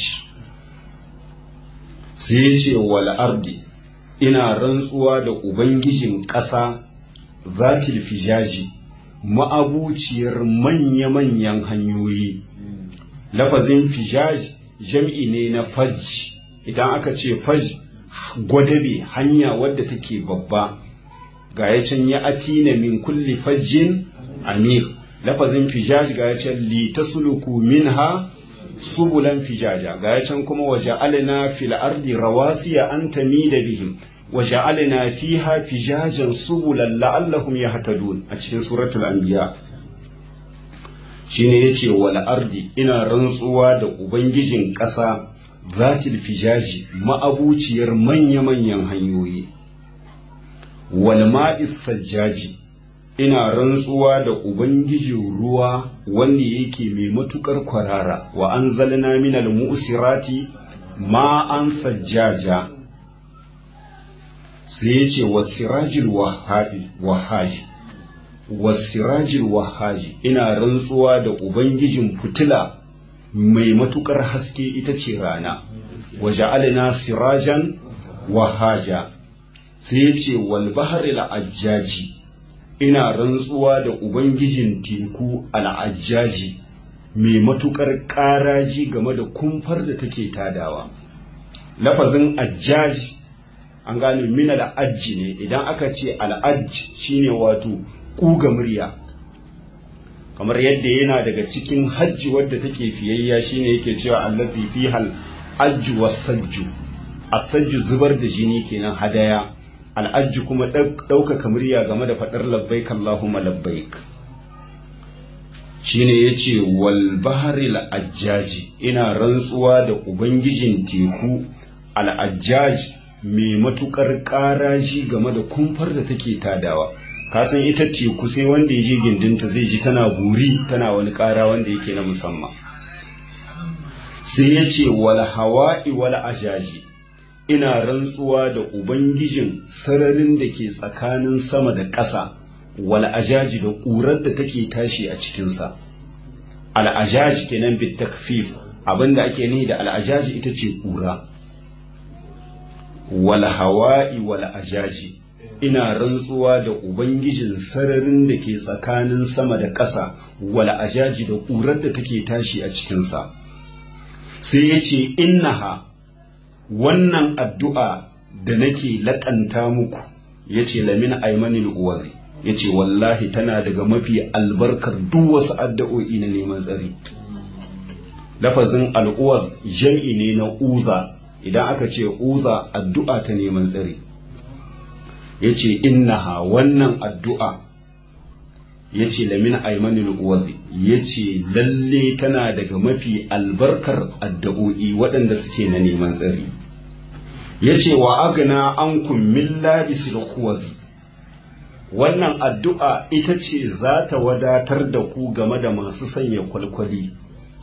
sai ya ce wal ardi ina rantsuwa da ubangijin ƙasa zatil fijaji ma'abuciyar manya-manyan hanyoyi lafazin fijaj jam'i ne na faj idan aka ce faj gwadabe hanya wadda take babba ga ya can ya atina min kulli fajjin amir lafazin fijaj ga ya can li tasluku minha subulan fijaja ga ya can kuma waje alina fil ardi rawasiya an tamida bihim waje alina fiha fijajan subulan la'allahum yahtadun a cikin suratul anbiya shine yace wal ardi ina rantsuwa da ubangijin ƙasa zatil fijaji ma'abuciyar manya-manyan hanyoyi wal ma'is sajjaji ina rantsuwa da ubangijin ruwa wanda yake mai matukar kwarara wa an zalina minal mu'sirati ma'an sajjaja sai ya ce wasirajil wahaji wasirajil wahaji ina rantsuwa da ubangijin fitila mai matukar haske ita ce rana waje alina sirajan wahaja sai ya ce walbahar al'ajjaji ina rantsuwa da ubangijin teku al'ajjaji mai matukar ƙaraji game da kumfar da take tadawa lafazin ajjaji an gane mina da ajji ne idan aka ce al'ajj shine wato ƙuga murya kamar yadda yana daga cikin hajji wadda take fiyayya shine yake cewa allazi fihal ajju wasajju asajju zubar da jini kenan hadaya al'ajju kuma ɗaukaka murya game da faɗar labbaik Allahumma labbaik shine yace wal baharil ajjaji ina rantsuwa da ubangijin teku al ajjaji mai matukar ƙaraji game da kumfar da take tadawa kasan ita teku sai wanda ya je gindinta zai ji tana buri tana wani ƙara wanda yake na musamman sai ya ce wal hawa'i wal ajaji ina rantsuwa da ubangijin sararin da ke tsakanin sama da ƙasa wal ajaji da ƙurar da take tashi a cikinsa al ajaji kenan bit takfif abinda ake nihi da al ajaji ita ce ƙura wal hawa'i wal ajaji ina rantsuwa da ubangijin sararin da ke tsakanin sama da ƙasa wal ajaji da ƙurar da take tashi a cikinsa sai ya ce innaha wannan addu'a da nake laƙanta muku ya ce lamin aimanin uwazi ya ce wallahi tana daga mafi albarkar duk wasu addu'o'i na neman tsari lafazin al'uwaz jam'i ne na uza idan aka ce uza addu'a ta neman tsari ya ce innaha wannan addu'a ya ce lamin aimanin uwazi ya ce lalle tana daga mafi albarkar addu'o'i waɗanda suke na neman tsari ya ce wa agna an kummin labisil kuwazi wannan addu'a ita ce za ta wadatar da ku game da masu sanya kwalkwali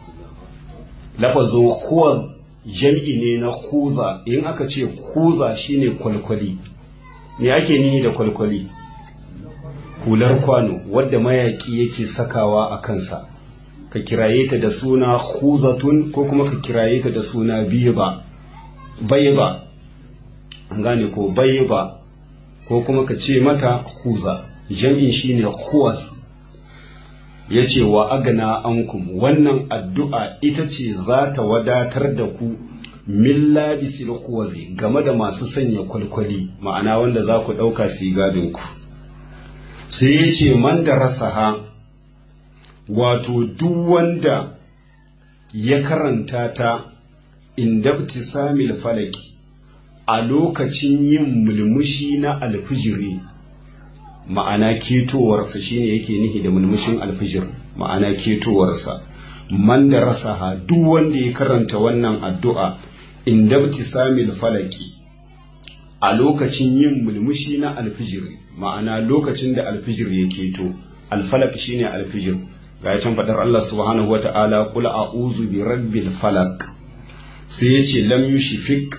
lafazo kuwaz jam'i ne na kuza in aka ce kuza shine kwalkwali me ake ni da kwalkwali hular kwano wadda mayaki yake sakawa a kansa ka kiraye ta da suna khuzatun ko kuma ka kiraye ta da suna biba baiba an gane ko baiba ko kuma ka ce mata khuza jam'in shine khuwas ya ce wa agana ankum wannan addu'a ita ce za ta wadatar da ku min labisil khuwazi game da masu sanya kwalkwali ma'ana wanda za ku ɗauka su gadinku sai ya ce man da rasaha wato duk wanda ya karanta ta indabti samil falaki a lokacin yin mulmushi na alfijiri ma'ana ketowarsa shine yake nihi da mulmushin alfijir ma'ana ketowarsa man da rasaha duk wanda ya karanta wannan addu'a indabti samil falaki a lokacin yin mulmushi na alfijiri ma'ana lokacin da alfijir ya keto alfalak shine alfijir ga ya can faɗar Allah subhanahu wa ta'ala kula a'uzu bi rabbil falak sai ya ce lam yushfik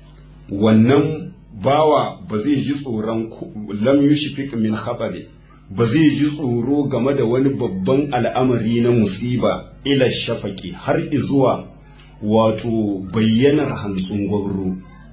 wannan bawa ba zai ji tsoron lam yushfik min khabari ba zai ji tsoro game da wani babban al'amari na musiba ila shafaki har izuwa wato bayyanar hantsin gwamro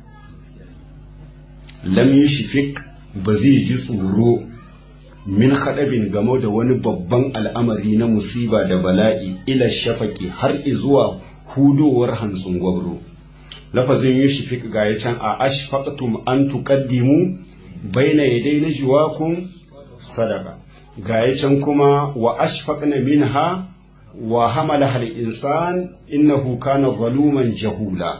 lam yushfik ba zai ji tsoro min haɗabin game da wani babban al'amari na musiba da bala'i ila shafaki har izuwa hudowar hantsin gwamro lafazin yushfik ga ya can a ashfaqtum an tuqaddimu baina yaday najwakum sadaqa ga ya can kuma wa ashfaqna minha wa hamala hal insan innahu kana zaluman jahula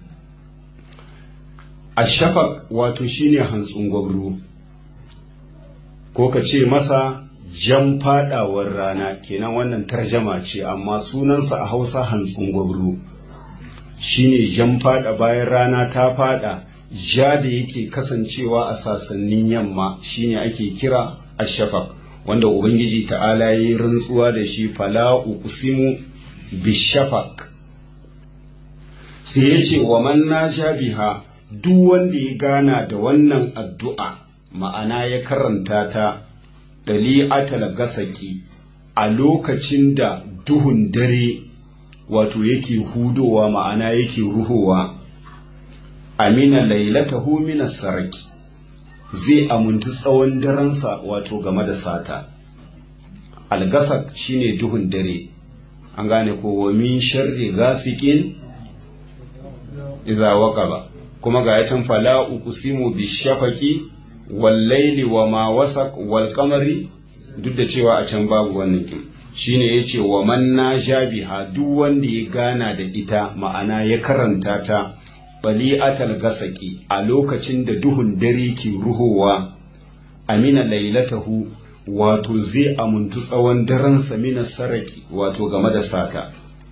ashafaq wato shine hantsin gwabro ko ka ce masa jan fadawar rana kenan wannan tarjama ce amma sunansa a hausa hantsin gwabro shine jan fada bayan rana ta fada ja da yake kasancewa a sasannin yamma shine ake kira ashafaq wanda ubangiji ta'ala ya yi rantsuwa da shi fala uqsimu bishafaq sai ya ce wa man naja biha duk wanda ya gana da wannan addu'a ma'ana ya karanta ta dali'atal gasaki a lokacin da duhun dare wato yake hudowa ma'ana yake ruhowa amina lailatahu minas saraki zai amuntu tsawon daransa wato game da sata algasak shine duhun dare an gane ko wa min sharri gasikin iza waqaba kuma ga yacin fala uqsimu bishafaqi wal layli wa ma wasaq wal qamari duk da cewa a can babu wannan kin shine yace wa man najabiha duk wanda ya gana da ita ma'ana ya karanta ta bali'atal gasaki a lokacin da duhun dare ke ruhowa amina lailatahu wato zai amuntu tsawon daren samina saraki wato game da sata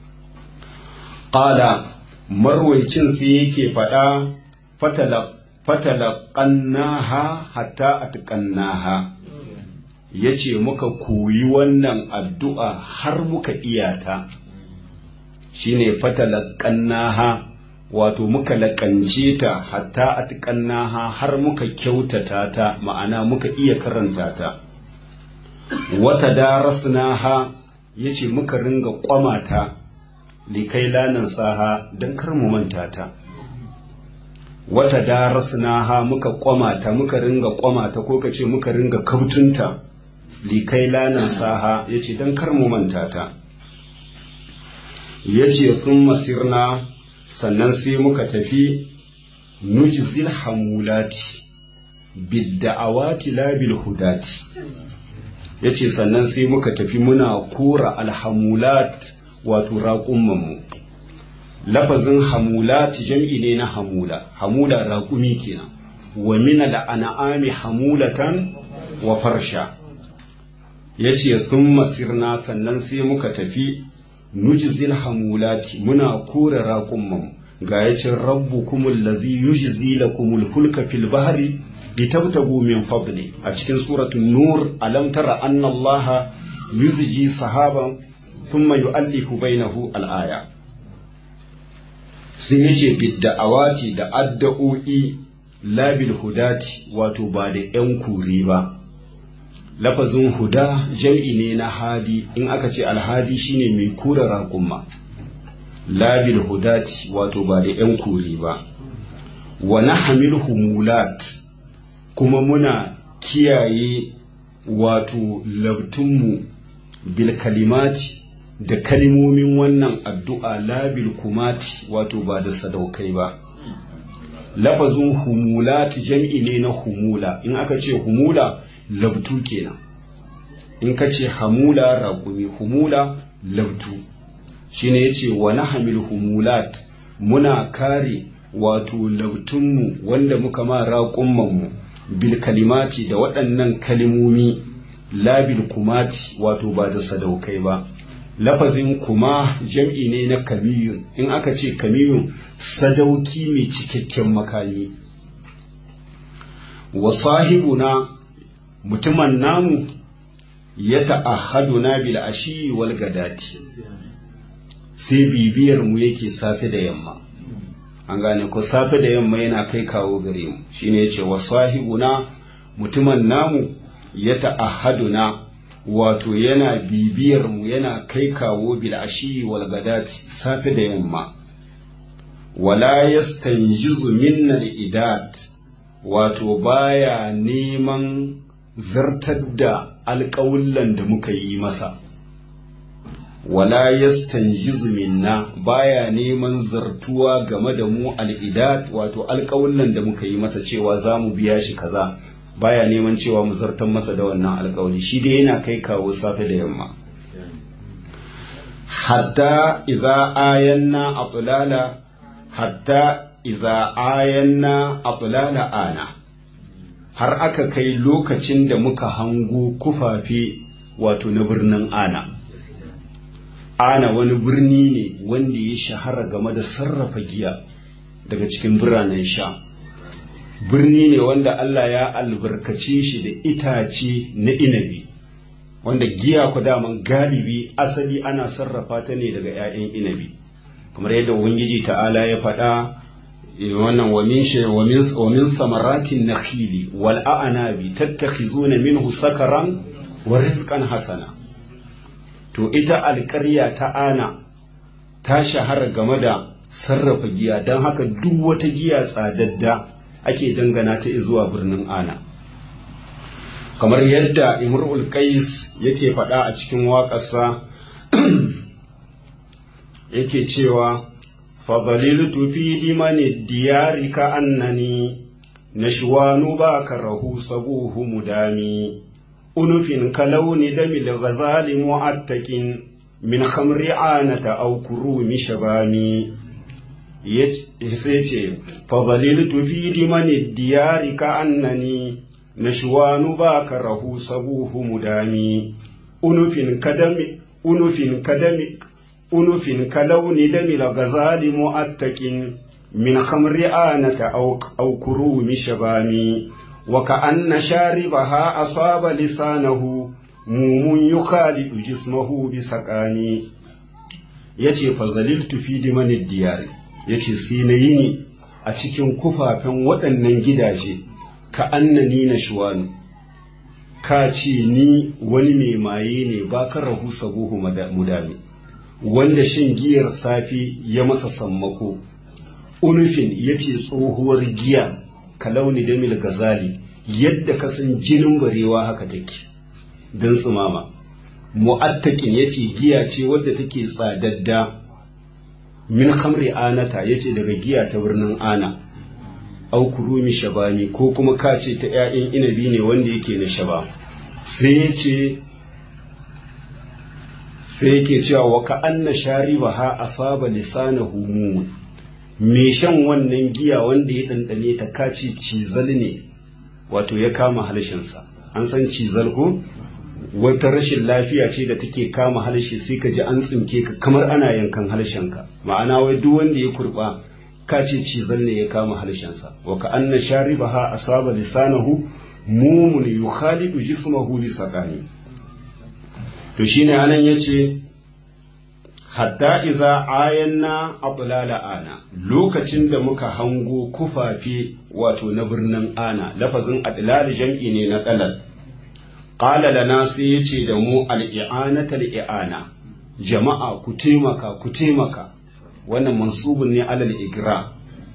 ƙala marwaicin sai yake faɗa fatalaƙannaha hatta atƙannaha ya ce muka koyi wannan addu'a har muka iyata shine fatalaƙannaha wato muka laƙance ta hatta atƙannaha har muka kyautata ta ma'ana muka iya karanta ta wata darasnaha ya ce muka ringa ƙwamata likai lanan saha don kar mu manta ta wata darasnaha muka ƙwamata muka ringa ƙwamata ko ka ce muka ringa kautunta likai lanan saha ya ce don kar mu manta ta ya ce sun masirna sannan sai muka tafi nujzil hamulati bidda'awati labil hudati ya ce sannan sai muka tafi muna kora alhamulat wato raƙummanmu lafazin hamulat jam'i ne na hamula hamula raƙumi kenan wa mina da ana'ami hamulatan wa farsha ya ce sun masirna sannan sai muka tafi nujzil hamulati muna kora raƙummanmu ga ya ce rabbu kumul lazi yujzi lakumul hulka fil bahri litabtagu min fadli a cikin suratul nur alam tara anna allaha yuzji sahaban thumma yu'allifu bainahu al-aya sun yace bidda'awati da addu'o'i labil hudati wato ba da yan kuri ba lafazin huda jam'i ne na hadi in aka ce alhadi shine mai kura raƙumma labil hudati wato ba da yan kuri ba wa nahmil humulat kuma muna kiyaye wato labtunmu bil kalimati da kalimomin wannan addu'a labil kumati wato ba da sadaukai ba lafazin humulati jam'i ne na humula in aka ce humula labtu kenan in ka ce hamula raƙumi humula labtu shine yace wa nahmil humulat muna kare wato labtunmu wanda muka ma raƙummanmu bil kalimati da waɗannan kalimomi labil kumati wato ba da sadaukai ba lafazin kuma jam'i ne na kamiyun in aka ce kamiyun sadauki mai cikakken makami wa sahibuna mutumin namu ya ta'ahaduna bil ashi wal gadati sai bibiyar mu yake safe da yamma an gane ko safe da yamma yana kai kawo gare mu shine yace wa sahibuna mutumin namu ya ta'ahaduna wato yana bibiyar mu yana kai kawo bil ashi wal gadati safe da yamma wala yastanjizu minna al idat wato baya neman zartar da alƙawullan da muka yi masa wala yastanjizu minna baya neman zartuwa game da mu al'idat wato alƙawullan da muka yi masa cewa za mu biya shi kaza baya neman cewa mu zartar masa da wannan alƙawli shi dai yana kai kawo safe da yamma hatta idza ayanna atlala hatta idza ayanna atlala ana har aka kai lokacin da muka hango kufafe wato na birnin ana ana wani birni ne wanda ya shahara game da sarrafa giya daga cikin biranen sha birni ne wanda Allah ya albarkace shi da itace na inabi wanda giya ku daman galibi asali ana sarrafa ta ne daga 'ya'yan inabi kamar yadda ubangiji ta'ala ya faɗa wannan wamin shi wamin samaratin nakhili wal a'nabi tattakhizuna minhu sakaran wa rizqan hasana to ita alƙarya ta ana ta shahara game da sarrafa giya don haka duk wata giya tsadadda ake dangana ta zuwa birnin ana kamar yadda imrul qais yake faɗa a cikin waƙarsa yake cewa fadhaliltu fi limani diyari ka annani nashwanu ba karahu sabuhu mudami unufin kalauni damil ghazali mu'attakin min khamri anata aw kurumi shabani yace ce fadhaliltu fi limani diyari ka annani نشوان باكره صبوه مدامي أنف كدم أنف كدم أنف كلون دم الغزال مؤتك من خمر آنة أو, أو كروم شبامي وكأن شاربها أصاب لسانه موم يخالد جسمه بسقامي yace fazaliltu fi dimanid diyari yace sai na yi ni a cikin kufafen waɗannan gidaje ka annani na shuwanu ka ce ni wani mai maye ne ba ka rahu sabuhu mudami wanda shan giyar safi ya masa sammako unufin ya ce tsohuwar giya ka launi damil gazali yadda ka san jinin barewa haka take don tsumama mu'attakin ya ce giya ce wadda take tsadadda min kamri anata ya ce daga giya ta birnin ana au kurumi shabami ko kuma ka ce ta 'ya'yan inabi ne wanda yake na shaba sai ya ce sai yake cewa wa ka anna shariba ha asaba lisana humu me shan wannan giya wanda ya ɗanɗane ta kaci cizal ne wato ya kama halshensa an san cizal ko wata rashin lafiya ce da take kama halshe sai ka ji an tsinke ka kamar ana yankan halshenka ma'ana wai duk wanda ya kurba ka ce cizal ne ya kama halshensa wa ka anna sharibaha asaba lisanahu mumun yukhalidu jismahu bi saqani to shine anan yace hatta idza ayanna atlala ana lokacin da muka hango kufafe wato na birnin ana lafazin adlal jam'i ne na dalal qala lana sai yace da mu al-i'anata al-i'ana jama'a ku taimaka ku taimaka wannan mansubun ne alal igra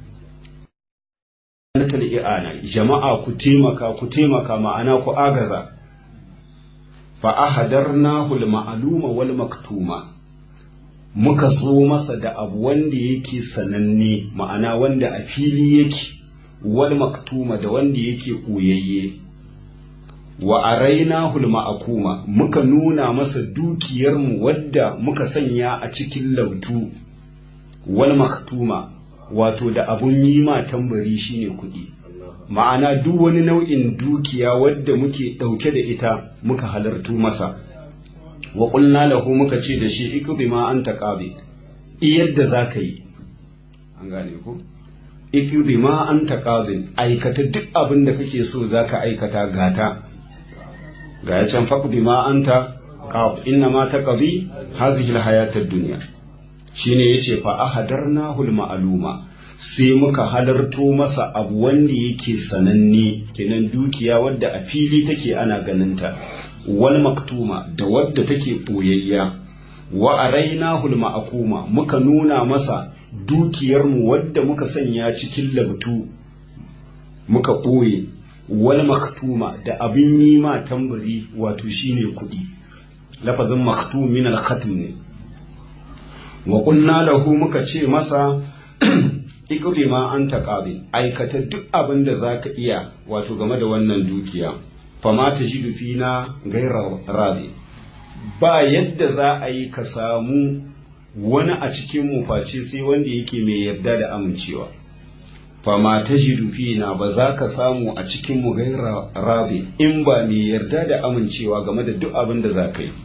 i'ana jama'a ku taimaka ku taimaka ma'ana ku agaza fa ahadarnahu al-ma'luma wal maktuma muka zo masa da abu wanda yake sananne ma'ana wanda a fili yake wal maktuma da wanda yake koyayye wa arainahu al-ma'kuma muka nuna masa dukiyarmu wadda muka sanya a cikin lautu wal maktuma wato da abun yi ma tambari shine kuɗi ma'ana duk wani nau'in dukiya wadda muke ɗauke da ita muka halartu masa wa ƙulna lahu muka ce da shi ikudi ma an taƙabi yadda za ka yi an gane ku ikudi ma an taƙabi aikata duk abin da kake so za ka aikata gata ga ya can faƙudi ma an ta inna ma ta ƙabi hazihil hayatar duniya shine yace fa ahadarnahu al-ma'luma sai muka halarto masa abu wanda yake sananne kenan dukiya wadda a fili take ana ganinta wal maktuma da wadda take boyayya wa arainahu al-ma'kuma muka nuna masa dukiyarmu wadda muka sanya cikin labtu muka ɓoye wal maktuma da abin yi ma tambari wato shine kuɗi lafazin maktum min al-khatm ne wa kunna lahu muka ce masa ikri ma an taqabi aikata duk abin da zaka iya wato game da wannan dukiya fama ta jidu fina gaira radi ba yadda za a yi ka samu wani a cikin mu face sai wanda yake mai yarda da amincewa fama ta jidu fina ba za ka samu a cikin mu gaira radi in ba mai yarda da amincewa game da duk abin da za ka yi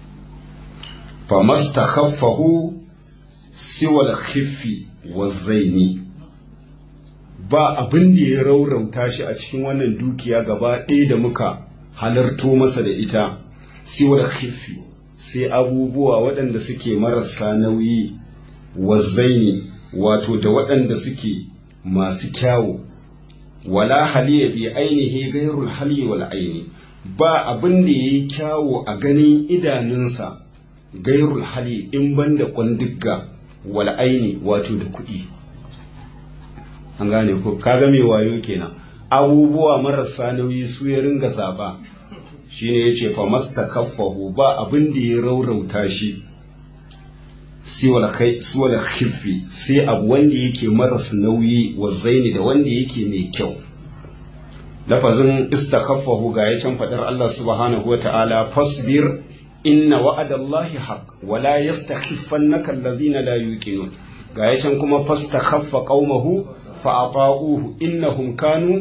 famastakhaffahu siwal khiffi wazzaini ba abin da ya raurauta shi a cikin wannan dukiya gaba ɗaya da muka halarto masa da ita siwal khiffi sai abubuwa waɗanda suke marasa nauyi wazzaini wato da waɗanda suke masu kyawu wala haliya bi ainihi gairul hali wal aini ba abin da yayi kyawu a ganin idanunsa gairul hali in banda kwandigga wal aini wato da kuɗi an gane ko kaga mai wayo kenan abubuwa marasa nauyi su ya ringa zaba shine yace fa mastakaffahu ba abin da ya raurauta shi siwal kai siwal khiffi sai abu wanda yake maras nauyi wa zaini da wanda yake mai kyau lafazin istakaffahu ga ya can fadar Allah subhanahu wa ta'ala fasbir inna wa'adallahi haq wala yastakhifannaka alladhina la yuqinun ga ya can kuma fastakhaffa qaumahu fa ata'uhu innahum kanu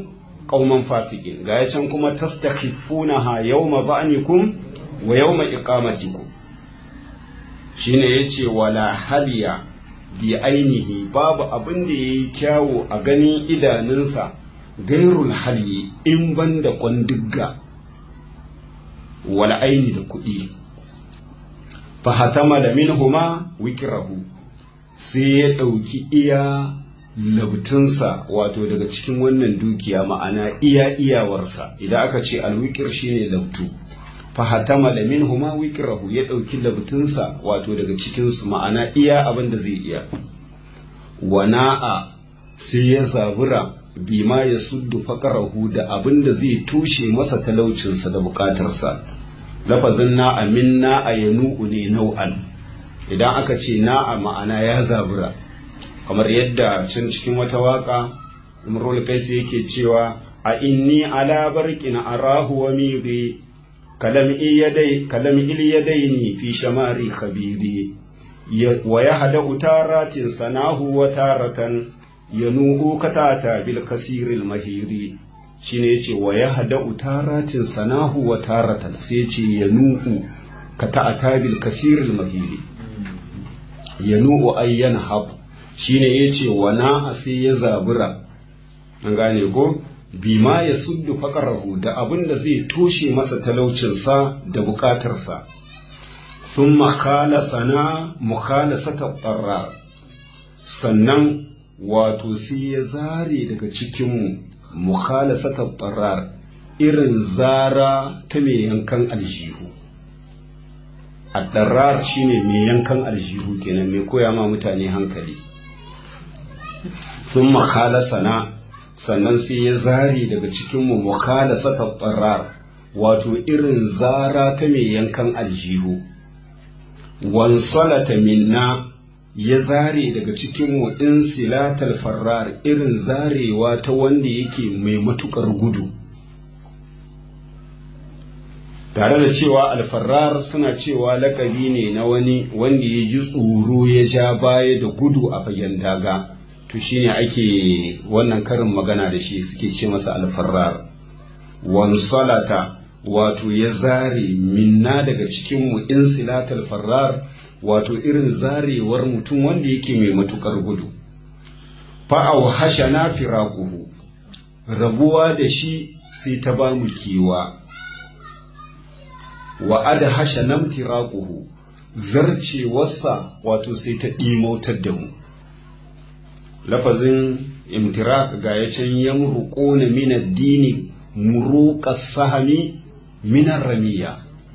qauman fasikin ga can kuma tastakhifunaha yawma ba'nikum wa yawma iqamatikum shine yace wala hadiya bi ainihi babu abin da yayi kyawu a ganin idanunsa gairul hali in banda kwandigga wal aini da kuɗi fahatama da minhuma wikirahu sai ya ɗauki iya labtunsa wato daga cikin wannan dukiya ma'ana iya iyawarsa idan aka ce alwikir shine labtu fahatama da minhuma wikirahu ya ɗauki labtunsa wato daga cikinsu ma'ana iya abin da zai iya wana'a sai ya zabura bima ya suddu faƙarahu da abin da zai tushe masa talaucinsa da buƙatarsa lafazin na'a min na'a ya nu'u ne nau'an idan aka ce na'a ma'ana ya zabura kamar yadda can cikin wata waka imrul kaisi yake cewa a inni ala barqin arahu wa midi kalam iyadai kalam ilyadaini fi shamari khabidi wa yahda utaratin sanahu wa taratan yanu'u katata bil kasiril mahiri shine yace wa yahda utaratin sanahu wa taratan sai yace yanu'u katata bil kasiril mahiri yanu'u ayyan hab shine yace wa na sai ya zabura an gane ko bima ya suddu faqarahu da abin da zai toshe masa talaucinsa da bukatarsa thumma khalasana mukhalasata qarrar sannan wato sai ya zare daga cikinmu mukhalasata qarrar irin zara ta mai yankan aljihu addarar shine mai yankan aljihu kenan mai koya ma mutane hankali sun makhalasana sannan sai ya zare daga cikinmu mukhalasata qarrar wato irin zara ta mai yankan aljihu wansalata minna ya zare daga cikinmu ɗin silatal farrar irin zarewa ta wanda yake mai matukar gudu tare da cewa alfarrar suna cewa lakabi ne na wani wanda ya ji tsoro ya ja baya da gudu a fagen daga to shine ake wannan karin magana da shi suke ce masa alfarrar wansalata wato ya zare minna daga cikinmu in silatal farrar wato irin zarewar mutum wanda yake mai matukar gudu fa'au hashana firaquhu rabuwa da shi sai ta ba mu kewa wa ada hashanam tiraquhu zarcewarsa wato sai ta ɗimautar da mu lafazin imtirak ga ya can yamruquna min ad-dini muruqas sahami min ramiya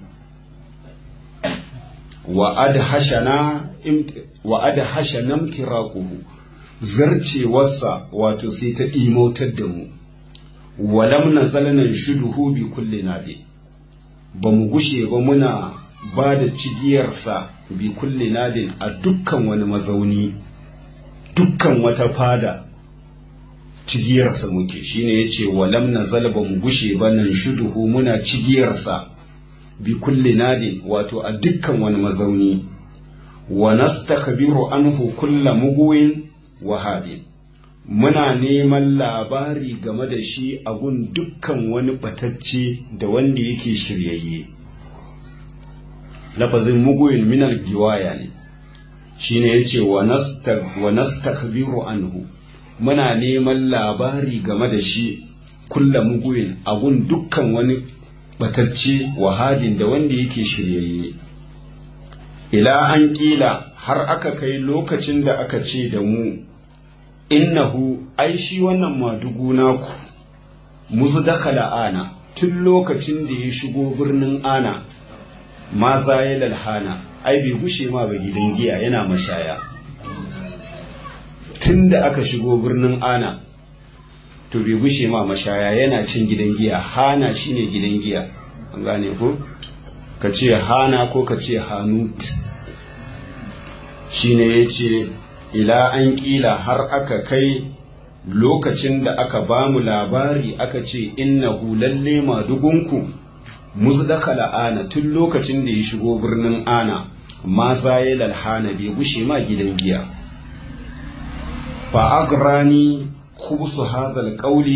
wa adhashana wa adhashana imtiraquhu zarcewarsa wato sai ta imautar da mu walam nazalna shuduhu bi kulli nadi ba mu gushe ba muna ba da cigiyarsa bi kulli nadin a dukkan wani mazauni dukkan wata fada cigiyarsa muke shine yace walam nazal ba mu gushe ba nan shuduhu muna cigiyarsa bi kulli nadin wato a dukkan wani mazauni wa nastakbiru anhu kulla muguwin wa hadin muna neman labari game da shi a gun dukkan wani batacce da wanda yake shiryayye lafazin muguwin minal giwaya ne shine yace wa nastakbiru anhu muna neman labari game da shi kulla muguwin a gun dukkan wani batacce wahadin da wanda yake shiryayye ila an kila har aka kai lokacin da aka ce da mu innahu ai shi wannan madugu naku musu dakala ana tun lokacin da ya shigo birnin ana ma ya lalhana ai bai gushe ma ba gidan giya yana mashaya tun da aka shigo birnin ana to bai gushe ma mashaya yana cin gidan giya hana shine gidan giya an gane ko ka ce hana ko ka ce hanut shine ya ce ila an kila har aka kai lokacin da aka ba mu labari aka ce innahu lalle madugunku muzdakala ana tun lokacin da ya shigo birnin ana ma ya lalhana bai gushe ma gidan giya fa agrani khubsu hadhal qawli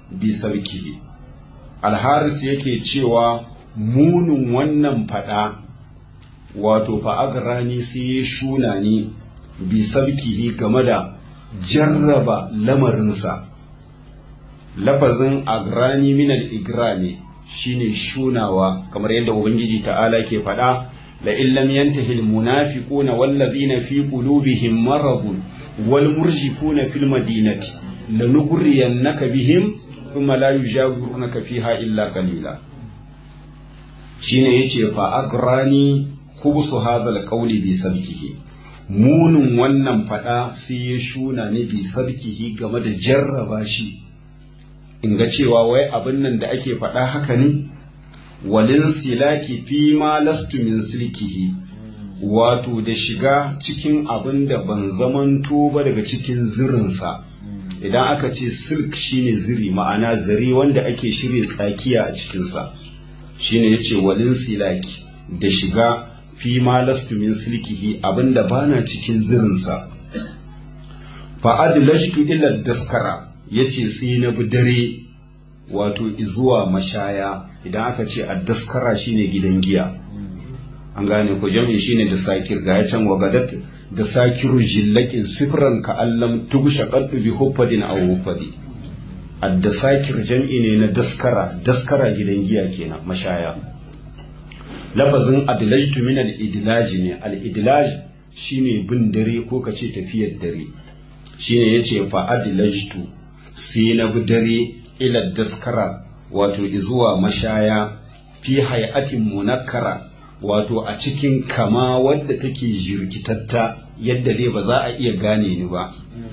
bi sarkihi alharis yake cewa munin wannan fada wato fa'agrani sai ya shuna ni bi sarkihi game da jarraba lamarinsa lafazin agrani minal igrani shine shunawa kamar yadda ubangiji ta'ala ke faɗa la illam yantahi almunafiquna wallazina fi qulubihim maradun wal murjifuna fil madinati lanughriyannaka bihim thumma la yujawirunaka fiha illa qalila shine yace fa agrani khubsu hadha alqawli bi sabkihi munin wannan fada sai ya shuna ne bi sabkihi game da jarraba shi in ga cewa wai abin nan da ake faɗa haka ne walin silaki fi ma lastu min silkihi wato da shiga cikin abin da ban zamanto ba daga cikin zirinsa idan aka ce silk shine ziri ma'ana zari wanda ake shirya tsakiya a cikinsa shine yace walin silaki da shiga fi ma lastu min silkihi abin da bana cikin zirinsa fa adlashtu ila daskara yace sai na bi dare wato zuwa mashaya idan aka ce addaskara shine gidan giya an gane ko jami'in shine da sakir ga can wagadat da sakiru jillakin sifran ka allam tugusha qaddu bi huffadin aw huffadi addasakir jam'i ne na daskara daskara gidan giya kenan mashaya lafazin adlajtu min al-idlaj ne al-idlaj shine bin dare ko kace tafiyar dare shine yace fa adlajtu sai na bi dare ila daskara wato zuwa mashaya fi hayatin munakkara wato a cikin kama wadda take jirkitatta yadda dai ba za a iya gane ni ba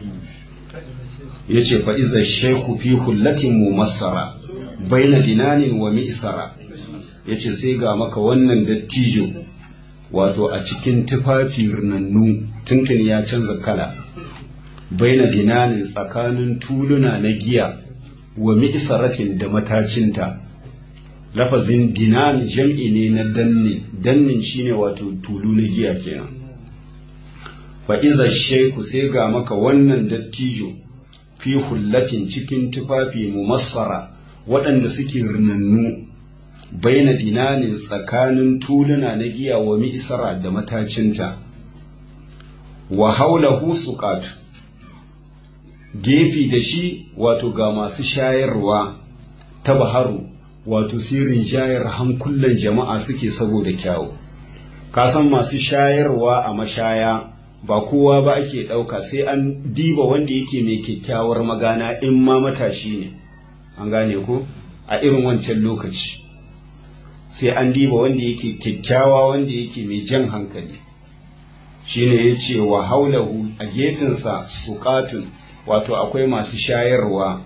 yace fa iza shaykhu fi hullatin mumassara baina dinanin wa mi'sara yace sai ga maka wannan dattijo wato a cikin tufafi rinannu tuntun ya canza kala baina dinanin tsakanin tuluna na giya wa mi'saratin da matacinta lafazin dinan jam'i ne na dannin dannin shine wato tulu na giya kenan fa iza shaiku sai ga maka wannan dattijo fi hullatin cikin tufafi mumassara waɗanda suke rinannu baina dinanin tsakanin tuluna na giya wa mi'sara da matacinta wa haulahu suqatu gefe da shi wato ga masu shayarwa ta baharu wato sirrin shayar hankulan jama'a suke saboda kyawu kasan masu shayarwa a mashaya ba kowa ba ake ɗauka sai an diba wanda yake mai kyakkyawar magana in ma matashi ne an gane ko a irin wancan lokaci sai an diba wanda yake kyakkyawa wanda yake mai jan hankali shine ya ce wa haulahu a gefensa suƙatun wato akwai masu shayarwa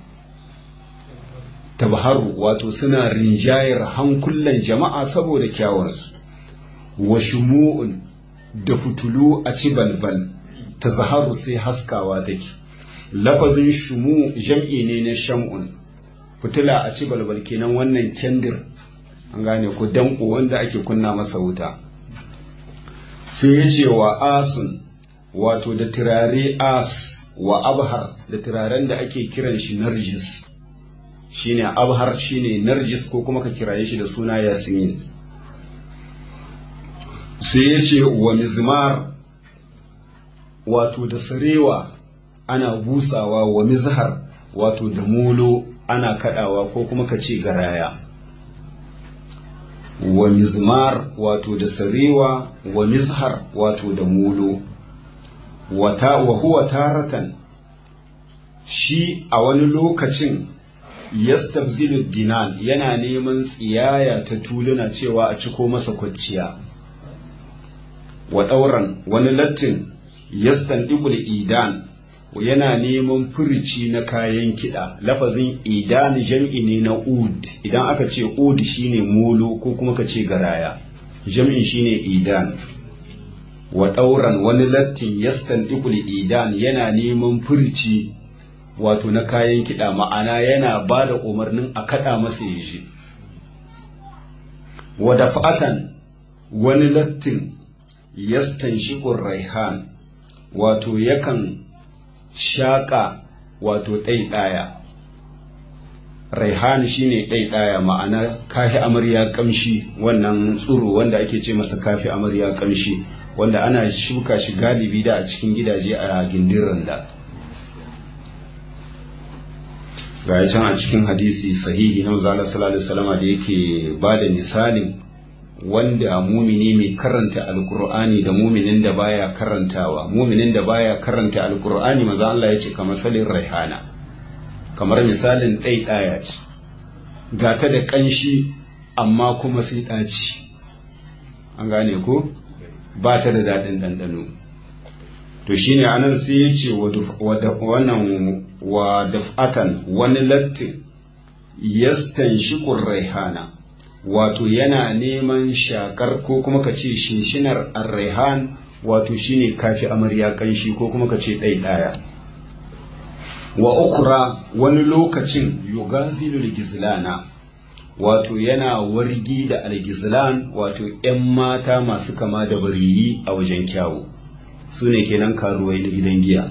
tabharu wato suna rinjayar hankulan jama'a saboda kyawansu wa shumu'un da fitulu a ci balbal ta zaharu sai haskawa take lafazin shumu jam'i ne na sham'un fitila a ci balbal kenan wannan kendir an gane ko danko wanda ake kunna masa wuta sai ya ce wa asun wato da turare as wa abhar da turaren da ake kiran shi narjis shine abhar shine narjis ko kuma ka kiraye shi da suna yasmin sai ya ce wa mizmar wato da sarewa ana busawa wa mizhar wato da molo ana kadawa ko kuma ka ce garaya wa mizmar wato da sarewa wa mizhar wato da molo wata wa huwa taratan shi a wani lokacin yastabzilu dinan yana neman tsiyaya ta tuluna cewa a ciko masa kwanciya wa ɗauran wani lattin yastandiqul idan yana neman furici na kayan kiɗa lafazin idan jam'i ne na ud idan aka ce ud shine molo ko kuma ka ce garaya jam'in shine idan wa ɗauran wani lattin yastandiqul idan yana neman furici wato na kayan kiɗa ma'ana yana ba da umarnin a kaɗa masa ya shi wa dafa'atan wani lattin yastan shiƙun raihan wato yakan shaƙa wato ɗaiɗaya raihan shine ɗaiɗaya ma'ana kafi amarya kamshi wannan tsuro wanda ake ce masa kafi amarya kamshi wanda ana shuka shi galibi da a cikin gidaje a gindin randa ga can a cikin hadisi sahihi na manzo sallallahu alaihi wasallam da yake ba da misalin wanda mumini mai karanta alkur'ani da muminin da baya karantawa muminin da baya karanta alkur'ani manzo Allah ya ce kamar salin raihana kamar misalin ɗai ɗaya ce ga ta da ƙanshi amma kuma sai ɗaci an gane ko ba ta da daɗin ɗanɗano to shine anan sai ya ce wannan wa daf'atan wani lattin yastan shikur raihana wato yana neman shakar ko kuma ka ce shinshinar arraihan wato shine kafi amarya ƙanshi ko kuma ka ce ɗai ɗaya wa ukra wani lokacin yugazilul gizlana wato yana wargi da algizlan wato 'yan mata masu kama da bariyi a wajen kyawu su ne kenan karuwai na gidan giya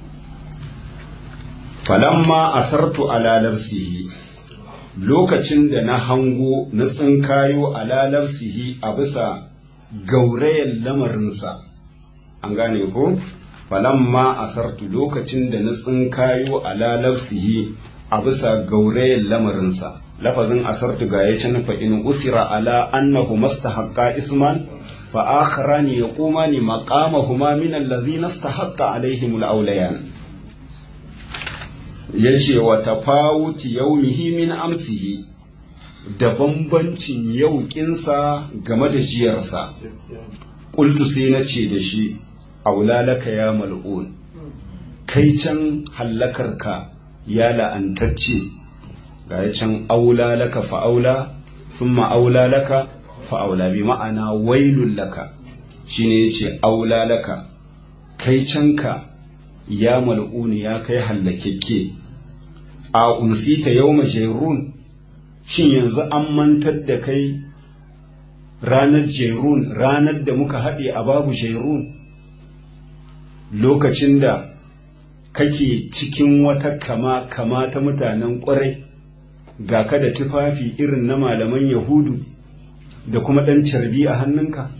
falamma asartu ala nafsihi lokacin da na hango na tsinkayo ala nafsihi a bisa gaurayen lamarinsa an gane ko falamma asartu lokacin da na tsinkayo ala nafsihi a bisa gaurayen lamarinsa lafazin asartu ga ya can fa in usira ala annahu mastahaqqa isman fa akharani yaqumani maqamahuma min alladhina istahaqqa alaihim alawliyan yace wa tafawuti yawmihi min amsihi da bambancin yauƙinsa game da jiyarsa qultu sai na ce da shi aulalaka ya mal'un kai can hallakarka ya la'antacce ga ya can aula laka fa'aula thumma aula laka fa'aula bi ma'ana wailun laka shine yace aula laka kai canka ya mal'uni ya kai hallakekke a unsita yawma jairun shin yanzu an mantar da kai ranar jairun ranar da muka haɗe a babu jairun lokacin da kake cikin wata kama kama ta mutanen ƙwarai ga ka da tufafi irin na malaman yahudu da kuma ɗan carbi a hannunka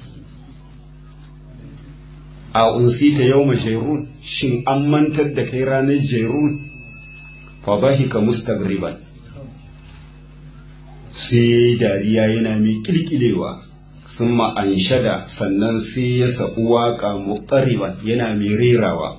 a unsita yau jairun shin an mantar da kai ranar jairun fa bahika mustagriban sai dariya yana mai kilkilewa sun ma'anshada sannan sai ya saɓi waƙa muƙariban yana mai rerawa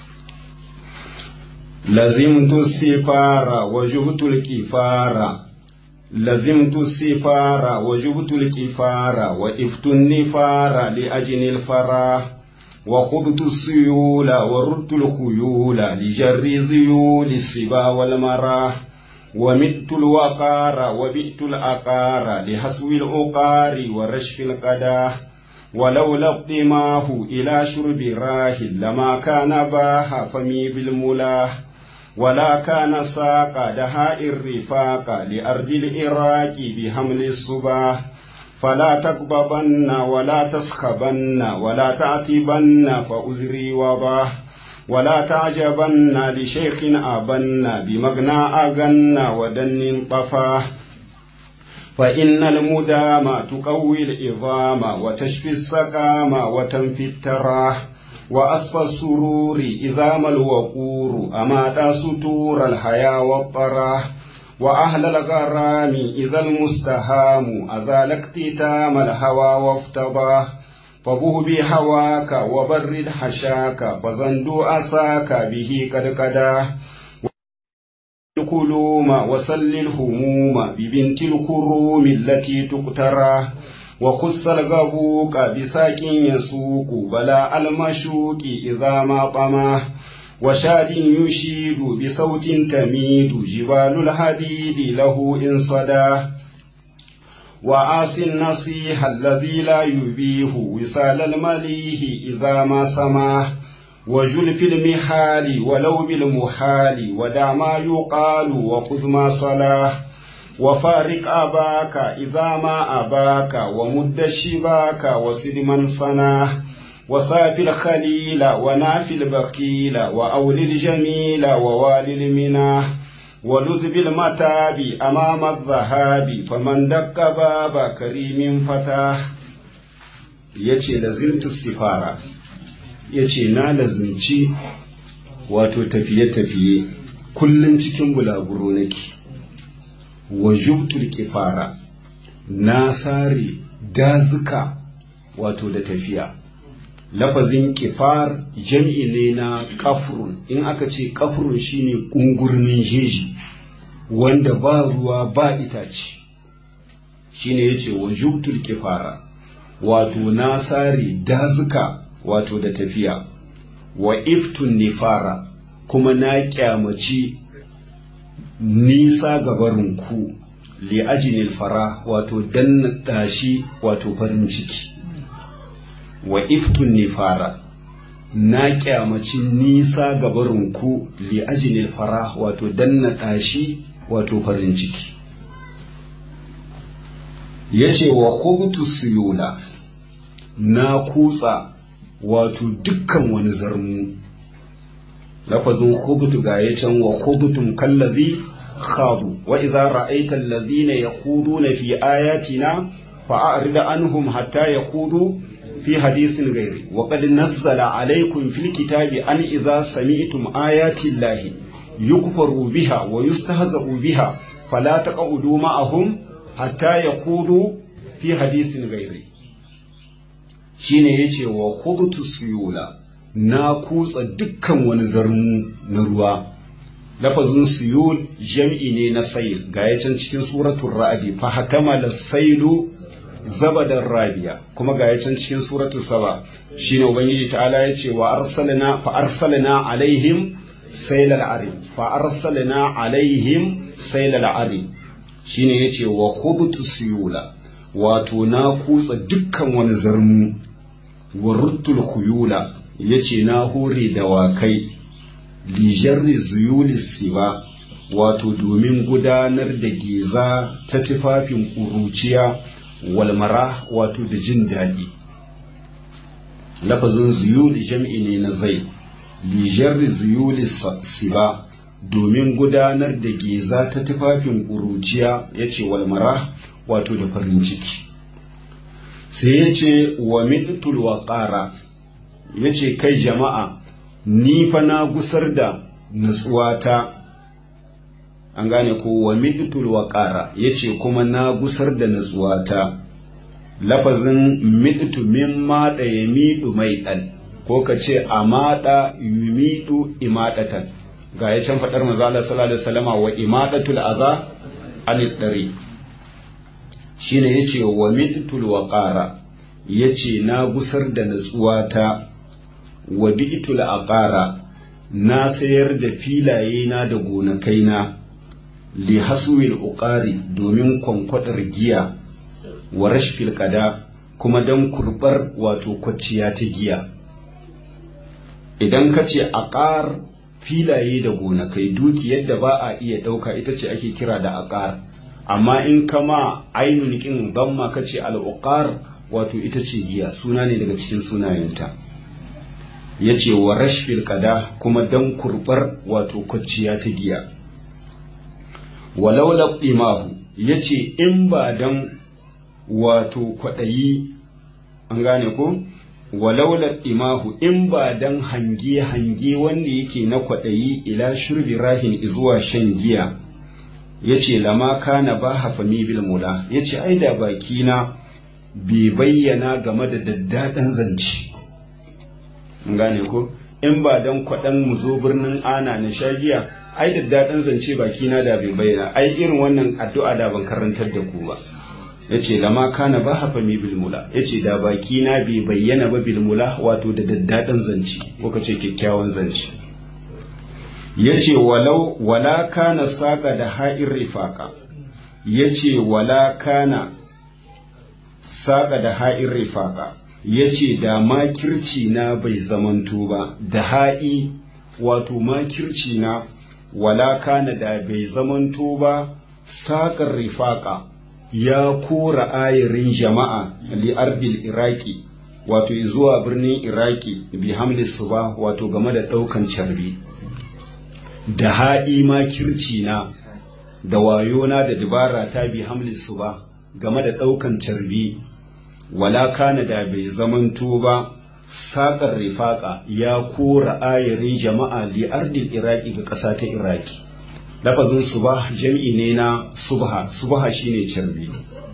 lazimtu sifara wa juhtul kifara lazimtu sifara wa juhtul kifara wa iftun nifara li ajnil fara wa khudtu suyula wa ruttul khuyula li jarri dhiyuli siba wal marah ومت الوقار وبئت الأقار لحسو العقار ورشف القداه ولولا اقدماه إلى شرب راه لما كان باها فمي بالملاه ولا كان ساق دهاء الرفاق لأرض العراق بحمل الصباح فلا تغضبن ولا تسخبن ولا تعتبن فأذري وضاح ولا تعجبن لشيخ أبن بمغنى أغن ودن طفاه فإن المدام تقوي العظام وتشفي السقام وتنفي التراه وأصفى السرور إذا ما الوقور أمات ستور الحيا والطراه وأهل الغرام إذا المستهام أزال اكتتام الهوى وافتضاه فبه بهواك وبرد حشاك فزندو أساك به قد قداه الكلوم وسل الهموم ببنت الكروم التي تقترى وخص الغبوك بساك يسوق بلا المشوك إذا ما طماه وشاد يشيد بصوت تميد جبال الحديد له إن صداه وآس النصيح الذي لا يبيه وصال المليه إذا ما سماه وجل في المحال ولو بالمحال ودع ما يقال وخذ ما صلاه وفارق أباك إذا ما أباك ومد الشباك وسد من صناه وصاف الخليل وناف البخيل وأول الجميل ووالي المناه ولذ بالمتاب أمام الذهاب فمن دق باب كريم فتاه yace lazimtu sifara yace na lazimci wato tafiye-tafiye kullum cikin bulaguro nake wa jubtul kifara na sare dazuka wato da tafiya lafazin kifar jam'i ne na kafrun in aka ce kafrun shine kungurmin jeji wanda ba ruwa ba itace shine yace wa jubtul kifara wato na sare dazuka wato da tafiya wa iftun nifara kuma na kyamaci nisa gabarinku li ajinil fara wato danna dashi wato farin ciki wa iftun nifara na kyamaci nisa gabarinku li ajinil fara wato danna dashi wato farin ciki yace wa khubtu suyula na kutsa wato dukkan wani zarmu lafazin khubtu ga ya can wa khubtum kallazi khadu wa idza ra'aita alladhina yakhuduna fi ayatina fa'rid anhum hatta yakhudu fi hadithin ghairi wa qad nazzala alaykum fil kitabi an idza sami'tum ayati llahi yukfaru biha wa yustahza'u biha fala taq'udu ma'ahum hatta yakhudu fi hadithin ghairi shine yace wa khubtu suyula na kutsa dukkan wani zarmu na ruwa lafazin suyul jam'i ne na sayil ga ya can cikin suratul ra'adi fa hatamala sailu zabadan rabiya kuma ga ya can cikin suratul saba shine ubangiji ta'ala yace wa arsalna fa arsalna alaihim sailal arim fa arsalna alaihim sailal arim shine yace wa khubtu suyula wato na kutsa dukkan wani zarmu wa ruttul khuyula yace na hore dawakai lijarri zuyuli siba wato domin gudanar da geza ta tufafin ƙuruciya walmara wato da jin daɗi lafazin zuyuli jam'i ne na zai lijarri zuyuli siba domin gudanar da geza ta tufafin ƙuruciya ya ce walmara wato da farin ciki sai ya ce wa mitul waƙara ya ce kai jama'a ni fa na gusar da nutsuwata an gane ko wa mitul waƙara ya ce kuma na gusar da nutsuwata lafazin miɗitu min maɗa ya miɗu mai ɗan ko ka ce a maɗa yumiɗu imaɗatan ga ya can faɗar mazala sallallahu alaihi wasallama wa imaɗatul aza anid ɗari shine yace wa miɗitul waƙara yace na gusar da nutsuwata wa bi'tul aqara na sayar da filaye na da gonakaina li haswil uqari domin kwankwadar giya wa rashfil qada kuma dan kurbar wato kwacciya ta giya idan ka ce aqar filaye da gonakai dukiyar da ba a iya ɗauka ita ce ake kira da aqar amma in kama ainun kin damma kace al uqar wato ita ce giya suna ne daga cikin sunayenta ya ce wa rashfil kada kuma dan kurbar wato kwacciya ta giya walau imahu ya ce in ba dan wato kwaɗayi an gane ko walau imahu in ba dan hange-hange wanda yake na kwaɗayi ila shurbi rahin zuwa shan giya ya ce lama kana ba hafami bil mula ya ce ai da bakina bai bayyana game da daddaɗan zance gane ko in ba dan kwaɗan mu zo birnin ana na shagiya ai da daɗin zance baki na da bai bayyana ai irin wannan addu'a da ban karantar da ku ba yace lama kana ba hafa mi bilmula yace da baki na bai bayyana ba bilmula wato da daddaɗin zance ko ce kyakkyawan zance yace walau wala kana saka da ha'ir rifaka yace wala kana saka da ha'ir rifaka ya ce da makirci na bai zamanto ba da ha'i wato makirci na wala kana da bai zamanto ba saƙar rifaƙa ya kora ayarin jama'a li ardil iraki wato zuwa birnin iraki bi hamlis ba wato game da ɗaukan carbi da ha'i ma kirci na da wayona da dabara ta bi hamlin su ba game da ɗaukan carbi wala kana da bai zamanto ba saƙar rifaƙa ya kora ayarin jama'a li ardil iraki ga ƙasa ta iraki lafazin subah jam'i ne na subha subha shine carbi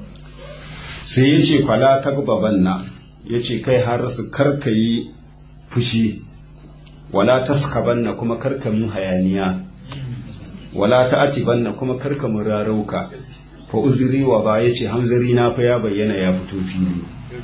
sai ya ce fala tagbabanna ya ce kai har su karkayi fushi wala taskabanna kuma karkamin hayaniya wala ta'atibanna kuma karkamin rarauka fa uzuri wa ba ya ce hamzari na fa ya bayyana ya fito fili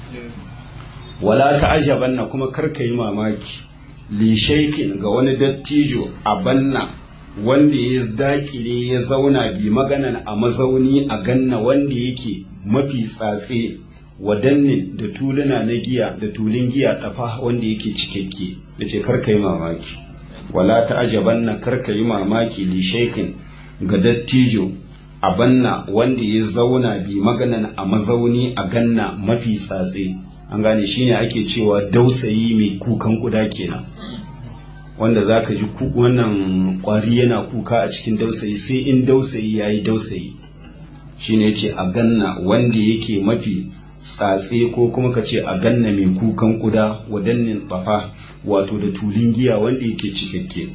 wala ta'ajabanna kuma karkayi mamaki li shaikin ga wani dattijo a banna wanda ya dakile ya zauna bi maganan a mazauni a ganna wanda yake mafi tsatse wadannin da tuluna na giya da tulun giya dafa wanda yake cikakke da ce karka yi mamaki wala ta ajaban na karka yi mamaki li shaikin ga dattijo a banna wanda ya zauna bi maganan a mazauni a ganna mafi tsatse an gane shine ake cewa dausayi mai kukan kuda kenan wanda za ka ji wannan kwari yana kuka a cikin dausayi sai in dausayi ya yi dausayi shine yace a ganna wanda yake mafi tsatse ko kuma ka ce a ganna mai kukan kuda wadannin tsafa wato da tulin giya wanda yake cikakke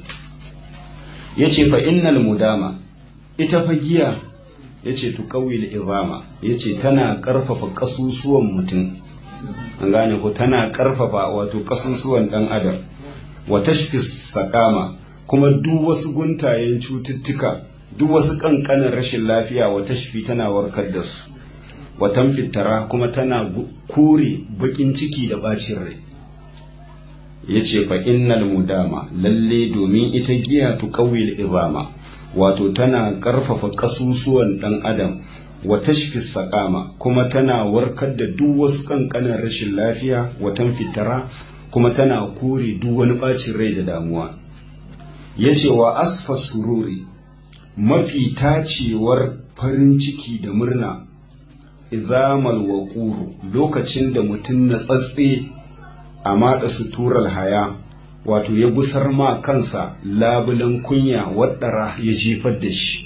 ya ce fa innal mudama ita fa giya ya ce tuƙawil izama ya ce tana ƙarfafa ƙasusuwan mutum an gane ko tana ƙarfafa wato ƙasusuwan ɗan adam wa tashfis sakama kuma duk wasu guntayen cututtuka duk wasu ƙanƙanin rashin lafiya wa tashfi tana warkar da su wa tamfitara kuma tana kore baƙin ciki da ɓacin rai ya ce fa innal mudama lalle domin ita giya tuƙawil izama wato tana ƙarfafa ƙasusuwan ɗan adam wa tashfis sakama kuma tana warkar da duk wasu ƙanƙanin rashin lafiya wa tamfitara kuma tana kore duk wani ɓacin rai da damuwa ya ce wa asfa sururi mafi tacewar farin ciki da murna izamal wa lokacin da mutum na tsatse a maɗa suturar haya wato ya gusar ma kansa labulan kunya waɗara ya jefar da shi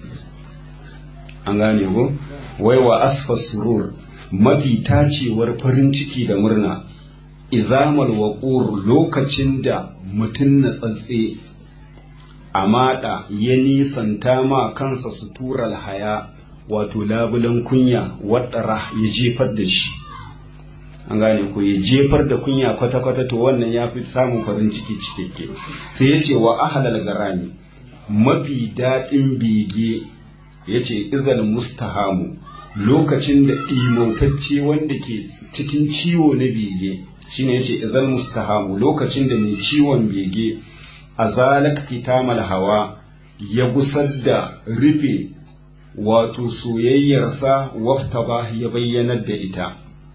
an gane ko wai wa asfa surur mafi tacewar farin ciki da murna izamal waƙur lokacin da mutum na tsatse a maɗa ya nisanta ma kansa suturar haya wato labulan kunya waɗara ya jefar da shi an gane ko ya jefar da kunya kwata-kwata to wannan ya fi samun farin ciki cikakke sai ya ce wa ahalal garami mafi daɗin bege ya ce izal mustahamu lokacin da ɗimautacce wanda ke cikin ciwo na bege shine yace idan mustahamu lokacin da mai ciwon bege a zalakti tamal hawa ya gusar da rufe wato soyayyarsa wafta ba ya bayyanar da ita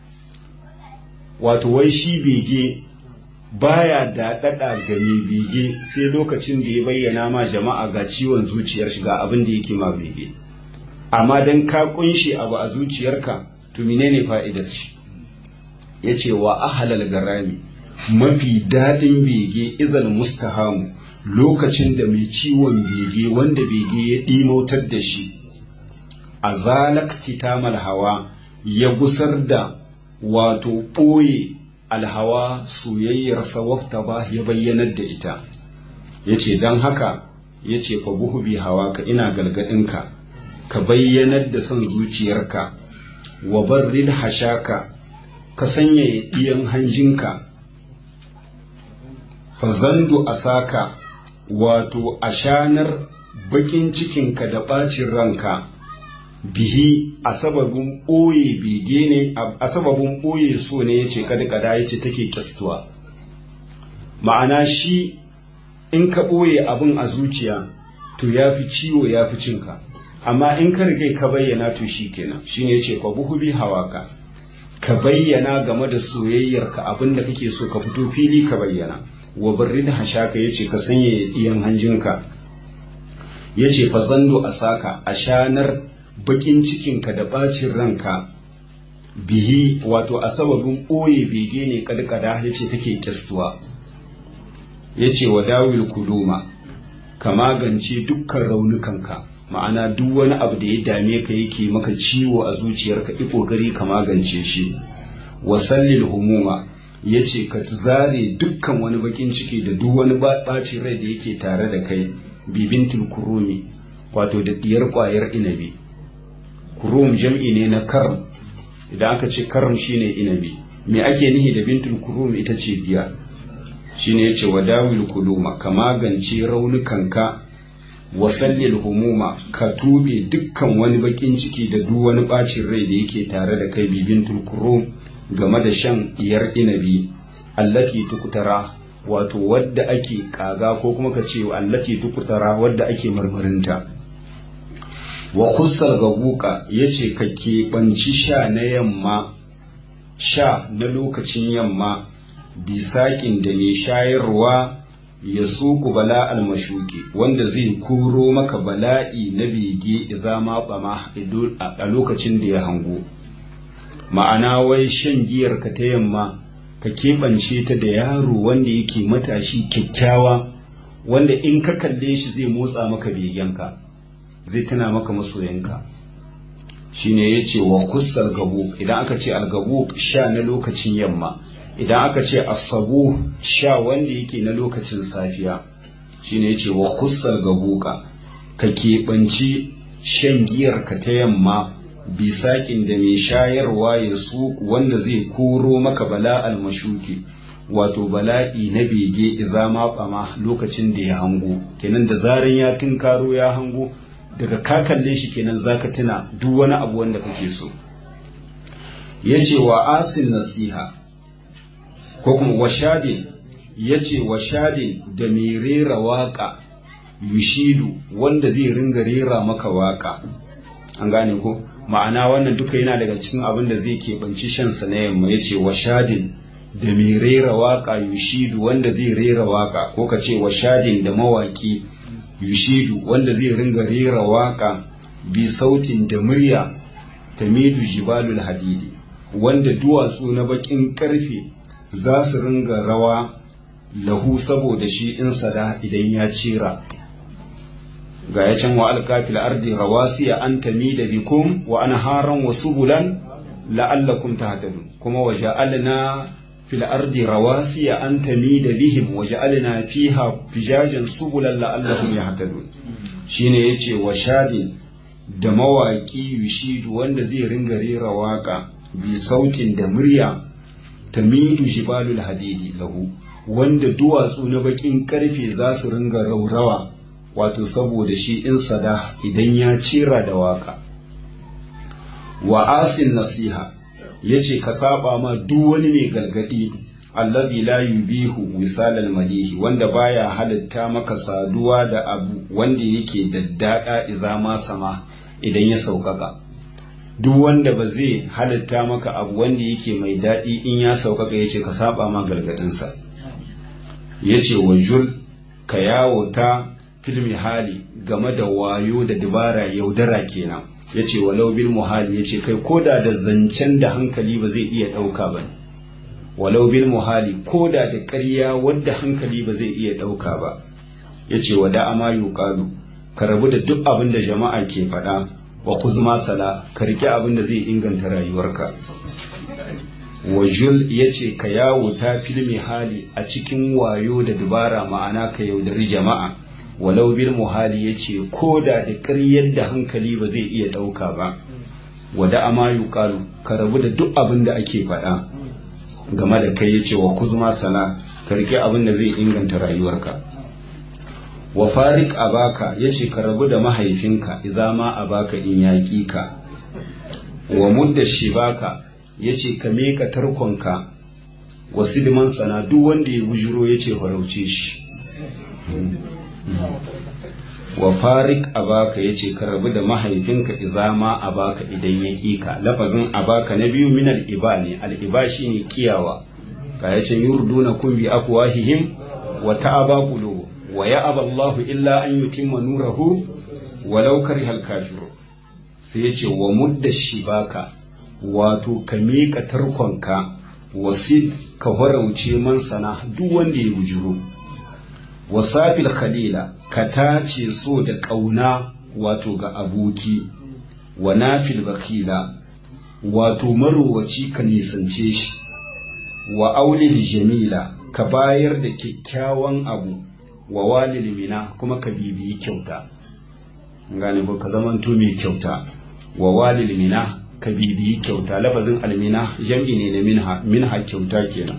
wato wai shi bege baya daɗaɗa ga mai bege sai lokacin da ya bayyana ma jama'a ga ciwon zuciyar shi ga abin da yake ma bege amma dan ka kunshi abu a zuciyarka to menene fa'idar shi ya ce wa ahalal garami mafi daɗin bege izal mustahamu lokacin da mai ciwon bege wanda bege ya ɗimautar da shi a zalakti tamal hawa ya gusar da wato ɓoye alhawa soyayyarsa wafta ba ya bayyanar da ita ya ce don haka ya ce fa buhu bi hawa ka ina galgadinka ka bayyanar da son zuciyarka wa barril hashaka ka sanya ɗiyan hanjinka fazandu a saka wato a shanar bakin cikinka da ɓacin ranka bihi a sababin ɓoye bege ne a sababin ɓoye so ne ya ce kada ya ce take kyastuwa ma'ana shi in ka ɓoye abin a zuciya to ya fi ciwo ya fi cinka amma in ka rigai ka bayyana to shi kenan shi ne ya ce ka buhu bi hawaka ka bayyana game da soyayyarka abin da kake so ka fito fili ka bayyana wa birrin hashaka ya ce ka sanya ɗiyan hanjinka ya ce fa zando a saka a shanar bakin cikinka da ɓacin ranka bihi wato a sababin ɓoye bege ne kadkada ya ce take kyastuwa ya ce wa dawil kuluma ka magance dukkan raunukanka ma'ana duk wani abu da ya dame ka yake maka ciwo a zuciyarka i kokari ka magance shi wasallil humuma ya ce ka zare dukkan wani bakin ciki da duk wani bacin rai da yake tare da kai bibintul kurumi wato da diyar kwayar inabi kurum jam'i ne na karm idan aka ce karm shine inabi me ake nihi da bintul kurum ita ce diya shine yace wadawil kuluma ka magance raunukanka wasallil humuma ka tube dukkan wani bakin ciki da duk wani bacin rai da yake tare da kai bibintul kurum game da shan diyar inabi allati tukutara wato wadda ake kaga ko kuma ka ce allati tukutara wadda ake marmarinta wa kussal gabuka yace ka keɓanci sha na yamma sha na lokacin yamma bisaƙin da mai shayarwa ya suku bala almashuki wanda zai koro maka bala'i na bege idza ma bama a lokacin da ya hango ma'ana wai shan giyar ka ta yamma ka keɓance ta da yaro wanda yake matashi kyakkyawa wanda in ka kalle shi zai motsa maka begenka zai tana maka masoyanka shine ya ce wa kussar gabu idan aka ce algabu sha na lokacin yamma idan aka ce asabu sha wanda yake na lokacin safiya shine ya ce wa kussar gabuka ka keɓanci shan giyar ka ta yamma bisaƙin da mai shayarwa ya su wanda zai koro maka bala almashuki wato bala'i na bege idza ma ɓama lokacin da ya hango kenan da zaran ya tunkaro ya hango daga ka kalle shi kenan zaka tuna duk wani abu wanda kake so yace wa asin nasiha ko kuma washadin yace washadin da mai rera waka yushidu wanda zai ringa rera maka waka an gane ko ma'ana wannan duka yana daga cikin abin da zai keɓanci shansa na yamma yace washadin da mai rera waka yushidu wanda zai rera waka ko ka ce washadin da mawaki yushidu wanda zai ringa rera waka bi sautin da murya tamidu jibalul hadidi wanda duwatsu na bakin karfe za su ringa rawa lahu saboda shi in sada idan ya cira ga ya can wa alkafil ardi rawasiya an tamida bikum wa anharan wa subulan la'allakum tahtadun kuma wa ja'alna fil ardi rawasiya an tamida bihim wa ja'alna fiha fijajan subulan la'allahum yahtadun shine yace wa shadin da mawaki yushidu wanda zai ringa rera waka bi sautin da murya tamidu jibalul hadidi lahu wanda duwatsu na bakin karfe za su ringa raurawa wato saboda shi in sada idan ya cira da waka wa asin nasiha yace ka saba ma duk wani mai galgadi alladhi la yubihu wisalal malihi wanda baya halitta maka saduwa da abu wanda yake daddada izama sama idan ya sauƙaƙa duk wanda ba zai halitta maka abu wanda yake mai daɗi in ya sauƙaƙa yace ka saba ma galgadinsa yace wajul ka yawo ta filmi hali game da wayo da dabara yaudara kenan yace walau bil muhali yace kai koda da zancen da hankali ba zai iya ɗauka ba walau bil muhali koda da ƙarya wadda hankali ba zai iya ɗauka ba yace wada ama yuqalu ka rabu da duk abin da jama'a ke faɗa wa kuzma sala ka rike abin da zai inganta rayuwarka wajul yace ka yawo ta filmi hali a cikin wayo da dabara ma'ana ka yaudari jama'a walau bil muhali yace ko da da ƙaryar da hankali ba zai iya ɗauka ba wada ama yuqalu ka rabu da duk abin da ake faɗa game da kai yace wa kuzma sana ka rike abin da zai inganta rayuwarka wa farik abaka yace ka rabu da mahaifinka idza ma abaka in yaƙi ka wa mudda shibaka yace ka meka tarkonka wa sidman sana duk wanda ya bujuro yace farauce shi wa farik abaka yace ka rabu da mahaifinka idza ma abaka idan ya kika lafazin abaka na biyu min al-iba ne al-iba shine kiyawa ka yace yurduna kun bi afwahihim wa ta'aba qulubu wa ya'aba Allahu illa an yutimma nurahu walau kariha al-kafiru sai yace wa mudda shibaka wato ka miƙa tarkonka wasid ka farauce man sana duk wanda ya bujuro wasafil khalila ka tace so da ƙauna wato ga aboki wa nafil bakila wato marowaci ka nisance shi wa aulil jamila ka bayar da kyakkyawan abu wa walil mina kuma ka bibiyi kyauta gane ko ka zamanto mai kyauta wa walil mina ka bibiyi kyauta lafazin almina jam'i ne na minha minha kyauta kenan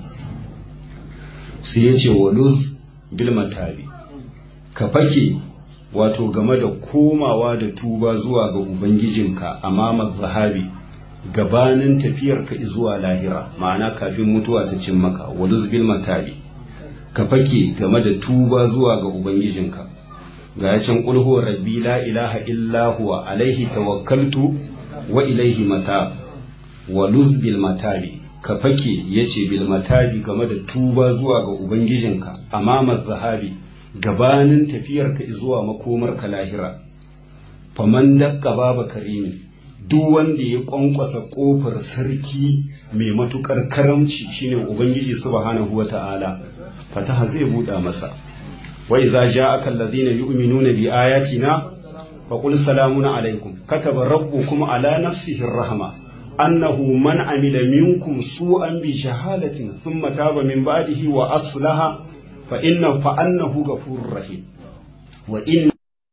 sai ya ce waluz bil matabi ka fake wato game da komawa da tuba zuwa ga ubangijinka amama zahabi gabanin tafiyarka zuwa lahira ma'ana kafin mutuwa ta cin maka waluz bil matabi ka fake game da tuba zuwa ga ubangijinka ga ya can ƙulhu rabbi la ilaha illa huwa alaihi tawakkaltu wa ilaihi mata wa luz bil matabi ka fake yace bil matabi game da tuba zuwa ga ubangijinka amama zahabi gabanin tafiyarka zuwa makomarka lahira faman dakka baba karimi duk wanda ya kwankwasa kofar sarki mai matukar karamci shine ubangiji subhanahu wata'ala fataha zai buɗa masa wa idza ja'aka alladhina yu'minuna bi ayatina faqul salamun alaykum kataba rabbukum ala nafsihi ar-rahma annahu man amila minkum su'an bi shahadatin thumma taba min ba'dihi wa aslaha fa inna fa annahu ghafurur rahim wa inna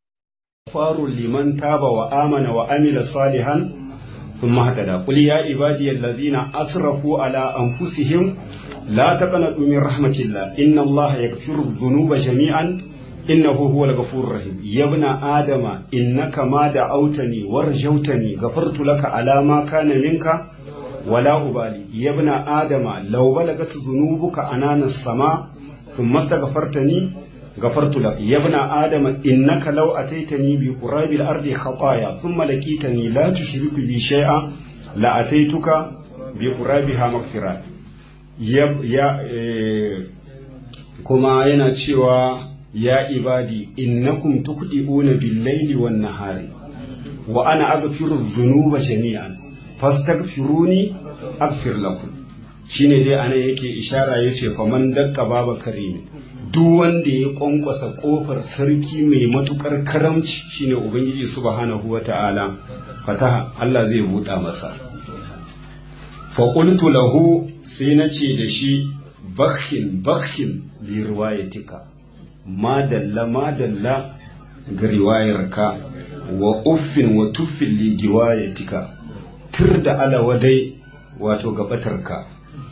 غفار لمن تاب وآمن وعمل صالحا ثم اهتدى قل يا عبادي الذين أسرفوا على أنفسهم لا تقنطوا من رحمة الله إن الله يغفر الذنوب جميعا إنه هو الغفور الرحيم يا ابن آدم إنك ما دعوتني ورجوتني غفرت لك على ما كان منك ولا أبالي يا ابن آدم لو بلغت ذنوبك أنان السماء ثم استغفرتني غفرت لك يا ابن آدم إنك لو أتيتني بقراب الأرض خطايا ثم لقيتني لا تشرك بي شيئا لأتيتك بقرابها مغفرة يا يا إيه كما yana cewa ya ibadi innakum tukhdi'una bil-laili wan-nahari wa ana aghfiru dhunuba jami'an fastaghfiruni aghfir lakum shine dai anan yake ishara yace faman dakka baba karimi duk wanda ya kwankwasa kofar sarki mai matukar karamci shine ubangiji subhanahu wata'ala fataha Allah zai buɗa masa faƙultu lahu sai na ce da shi bakhin bakhin bi riwayatika madalla madalla ga riwayarka wa uffin wa tuffin li giwayatika tur da alawadai wato gabatarka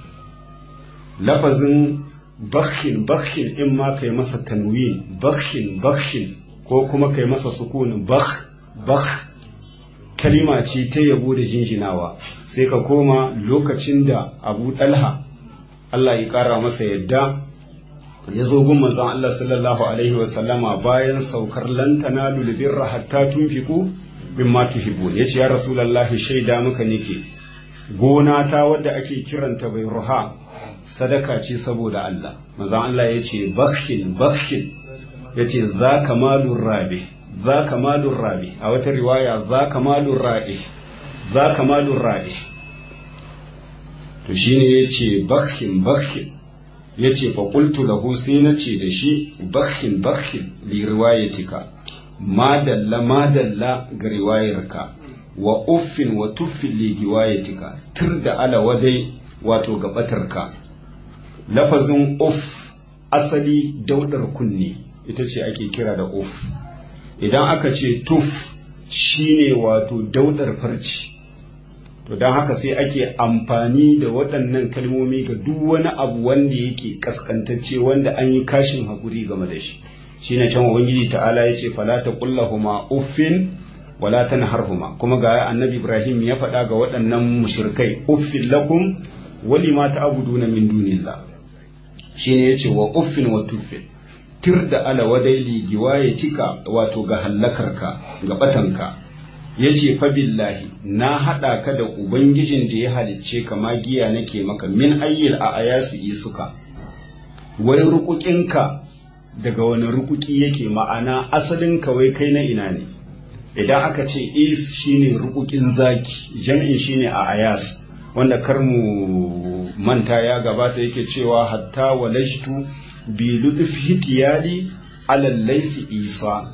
lafazin bakhin bakhin in ma kai masa tanwin bakhin bakhin ko kuma kai masa sukunin bakh bakh kalima ce ta yabo da jinjinawa sai ka koma lokacin da abu dalha Allah ya kara masa yadda ya zo gun manzon Allah sallallahu alaihi wa sallama bayan saukar lantana lulubirra hatta tunfiku mimma tuhibbun yace ya rasulullahi shaida muka nake gona ta wadda ake kiranta bai ruha sadaka ce saboda Allah manzon Allah yace bakhin bakhin yace za kamalur rabi za kamalur rabi a wata riwaya za kamalur ra'i za kamalur ra'i to shine yace bakhin bakhin yace fa qultu lahu sai nace da shi bakhin bakhin li riwayatika madalla madalla ga riwayarka wa uffin wa tuffin li riwayatika tur da ala wadai wato gabatarka lafazin uff asali daudar kunne ita ce ake kira da uff idan aka ce tuf shine wato daudar farci to don haka sai ake amfani da waɗannan kalmomi ga duk wani abu wanda yake kaskantacce wanda an yi kashin hakuri game da shi shine can ubangiji ta'ala ya ce fala ta kullahuma uffin wala tanharhuma kuma ga annabi ibrahim ya faɗa ga waɗannan mushrikai uffin lakum wali ma ta'buduna min dunillah shine yace wa uffin wa tuffin tir da ala wadaili giwayetika wato ga hallakarka ga batanka ya ce fa billahi na haɗa ka da ubangijin da ya halicce ka magiya nake maka min ayyil a ayasi isuka wai rukukinka daga wani rukuki yake ma'ana asalin ka wai kai na ina ne idan aka ce is shine rukukin zaki jam'in shine a ayas wanda kar mu manta ya gabata yake cewa hatta walajtu bi luduf hitiyali alal laysi isa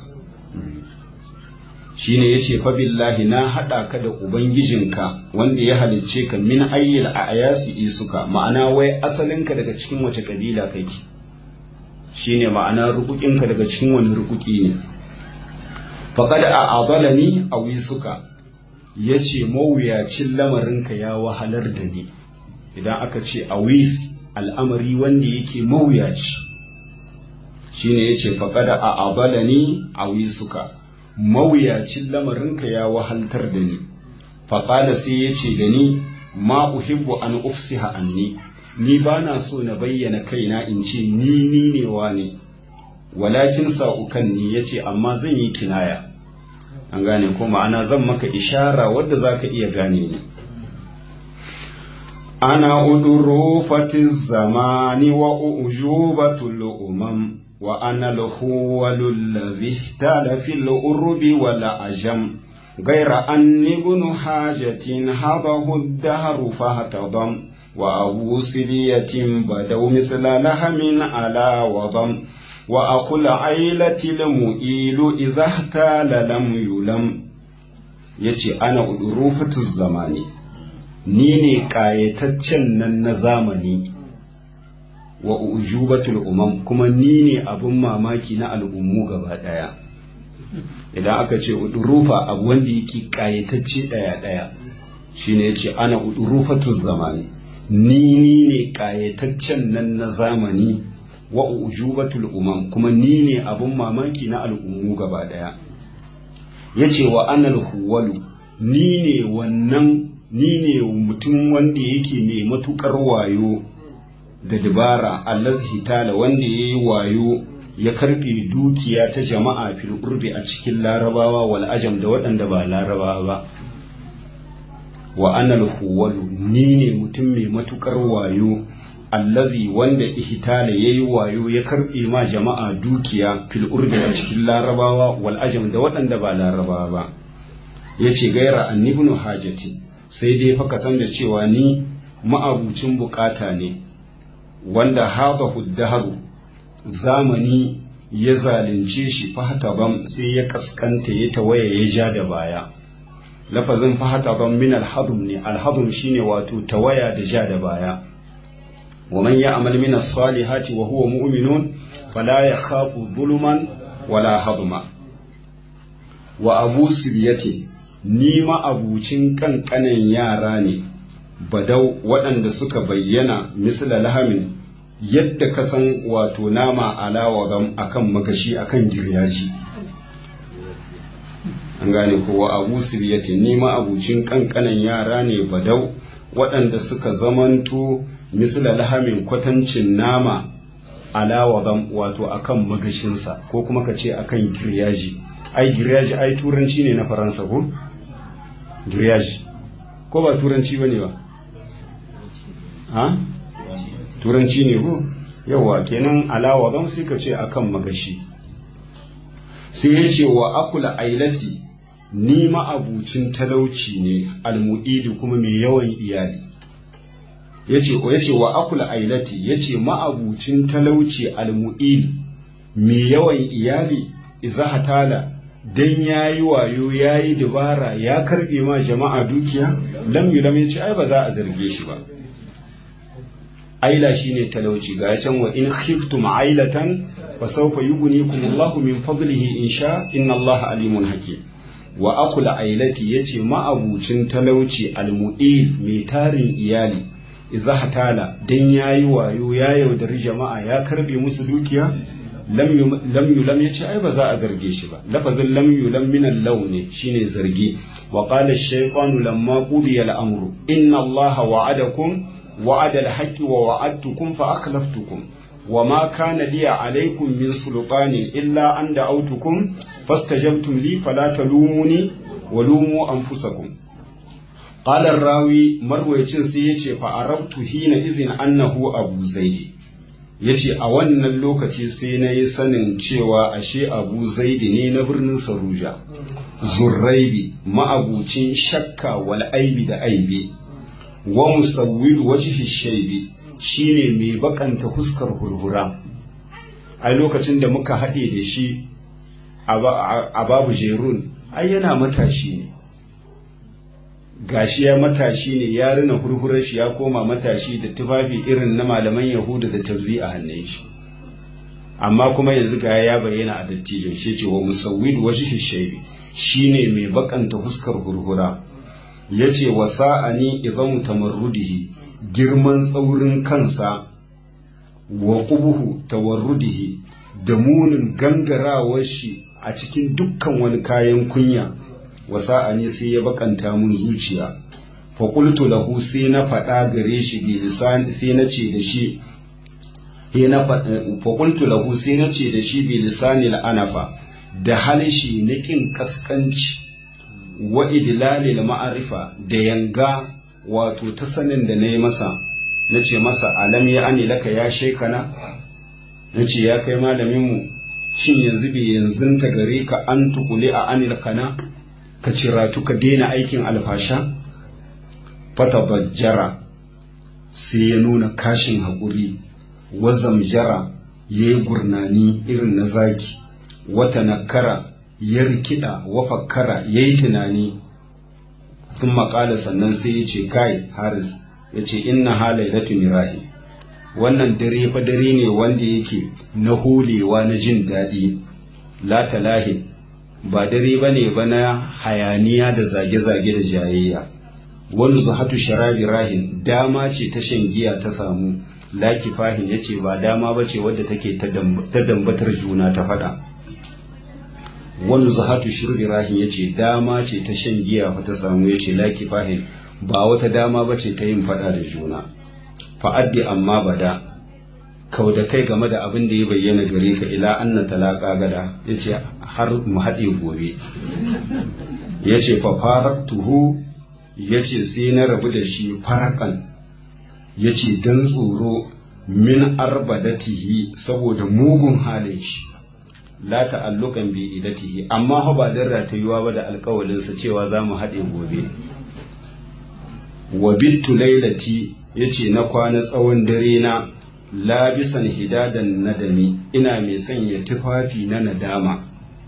shine yace fa billahi na hada ka da ubangijinka wanda ya halicce ka min ayyil a ayasi isuka ma'ana wai asalinka daga cikin wace kabila kake shine ma'ana rukukinka daga cikin wani rukuki ne faqad a'adalani awisuka yace mawuyacin lamarinka ya wahalar da ni idan aka ce awis al'amari wanda yake mawuyaci shine yace faqad a'adalani awisuka mawuyacin lamarinka ya wahaltar da ni faƙala sai ya ce da ni ma uhibbu an ufsiha anni ni ba na so na bayyana kaina in ce ni ni ne wa ne walakin sa'ukan ni ya ce amma zan yi kinaya an gane ko ma'ana zan maka ishara wadda za ka iya gane ni ana uduru fatiz zamani wa ujubatul umam وأنا الخول الذي اهتال في الأرب والعجم غير أني ابن حاجة هضه الدهر فاهتضم وأبو سرية بدوا مثل لهم على وضم وأخو العيلة المؤيل إذا اهتال لم يلم yace ana udurufatu zamani ni ne ƙayataccen nan na zamani wa ujubatul umam kuma ni ne abin mamaki na al'ummu gaba ɗaya idan aka ce udurufa abu wanda yake ƙayatacce ɗaya ɗaya shine yace ana udurufatul zamani ni ni ne ƙayataccen nan na zamani wa ujubatul umam kuma ni ne abin mamaki na al'ummu gaba ɗaya yace wa anal huwalu ni ne wannan ni ne mutum wanda yake mai matukar wayo da dabara allazi tala wanda ya yi wayo ya karbe dukiya ta jama'a fil urbi a cikin larabawa wal ajam da waɗanda ba larabawa ba wa anal huwalu ni ne mutum mai matukar wayo allazi wanda ihtala ya yi wayo ya karbe ma jama'a dukiya fil urbi a cikin larabawa wal ajam da waɗanda ba larabawa ba ya ce gaira annibnu hajati sai dai fa ka san da cewa ni ma'abucin bukata ne wanda haɗa huddaharu zamani ya zalunce shi fahataban sai ya kaskanta ya tawaya ya ja da baya lafazin fahataban min alhadum ne alhadum shine wato tawaya da ja da baya wa man ya'mal min as-salihati wa huwa mu'minun fala yakhafu zuluman wala hadma wa abu siryati ni ma abucin kankanan yara ne badau waɗanda suka bayyana misla lahamin yadda ka san wato nama alawa gam akan magashi akan giryaji an gane kowa abu siriyati ni ma abucin kankanan yara ne badau waɗanda suka zamanto misla lahamin kwatancin nama alawa gam wato akan magashinsa ko kuma ka ce akan giryaji ai giryaji ai turanci ne na faransa ko giryaji ko ba turanci ba ne ba ha turanci ne ko yawa kenan alawa zan sai ka ce akan magashi sai ya ce wa akula ailati ni ma'abucin talauci ne almu'idi kuma mai yawan iyali yace yace wa akula ailati yace ma'abucin talauci almu'idi mai yawan iyali idza hatala dan yayi wayo yayi dabara ya karbe ma jama'a dukiya lam yulam yace ai ba za a zarge shi ba aila shine talauci ga can wa in khiftum ailatan fa sawfa yughnikum Allahu min fadlihi in sha inna Allaha alimun hakim wa akul ailati yace ma'abucin talauci almu'il mai tarin iyali idza hatala dan yayi wayo ya yaudari jama'a ya karbe musu dukiya lam lam yulam yace ai ba za a zarge shi ba lafazin lam yulam min al-lawn shine zargi wa qala ash-shaytanu lamma qudiya al-amru inna Allaha wa'adakum وعد الحق ووعدتكم فأخلفتكم وما كان لي عليكم من سلطان إلا أن دعوتكم فاستجبتم لي فلا تلوموني ولوموا أنفسكم قال الراوي مروي سيتي فعرفت حين إذن أنه أبو زيد yace a wannan lokaci sai na yi sanin cewa ashe abu zaidi ne na birnin saruja zurraibi ma'abucin shakka wal aibi da aibi wa musawwil wajhi shaybi shine mai bakanta huskar hurhura ai lokacin da muka haɗe da shi a babu jerun ai yana matashi ne gashi ya matashi ne ya rina hurhurar shi ya koma matashi da tufafi irin na malaman yahuda da tabzi a hannun shi amma kuma yanzu ga ya bayyana a dattijan shi ce wa musawwid wajhi shaybi shine mai bakanta huskar hurhura yace wa sa'ani idan tamarrudihi girman tsaurin kansa wa qubuhu tawarrudihi da munin gangarawar shi a cikin dukkan wani kayan kunya wa sa'ani sai ya bakanta mun zuciya fa qultu lahu sai na faɗa gare shi bi lisan sai na ce da shi he na fa qultu lahu sai na ce da shi bi lisanil anafa da halishi na kin kaskanci wa idlalil ma'arifa da yanga wato ta sanin da na yi masa na ce masa alam ya ani laka ya shekana na ce ya kai malaminmu shin yanzu bai yanzu ta gare ka an tukule a anil kana ka ciratu ka daina aikin alfasha fata bajjara sai ya nuna kashin haƙuri wazamjara ya yi gurnani irin na zaki wata nakara ya rikida wafakkara ya yi tunani sun maƙala sannan sai ya ce kai haris ya ce inna halailatu mirahi wannan dare fa dare ne wanda yake na holewa na jin daɗi la talahin ba dare ba ne ba na hayaniya da zage-zage da jayayya wani zuhatu sharabi rahin dama ce ta shan giya ta samu laki fahin ya ce ba dama ba ce wadda take ta dambatar juna ta faɗa wani zuhatu shirbi rahin ya ce dama ce ta shan giya fa ta samu ya ce laki fahin ba wata dama ba ce ta yin faɗa da juna fa'addi amma bada kau da kai game da abin da ya bayyana gare ka ila anna talaka gada ya ce har mu haɗe gobe ya ce fa tuhu ya ce sai na rabu da shi farakan ya ce don tsoro min arbadatihi saboda mugun halin shi la ta'allukan bi idatihi amma ha ba dan ratayuwa ba da alkawalinsa cewa za mu haɗe gobe wa bittu lailati yace na kwana tsawon dare na labisan hidadan nadami ina mai sanya tufafi na nadama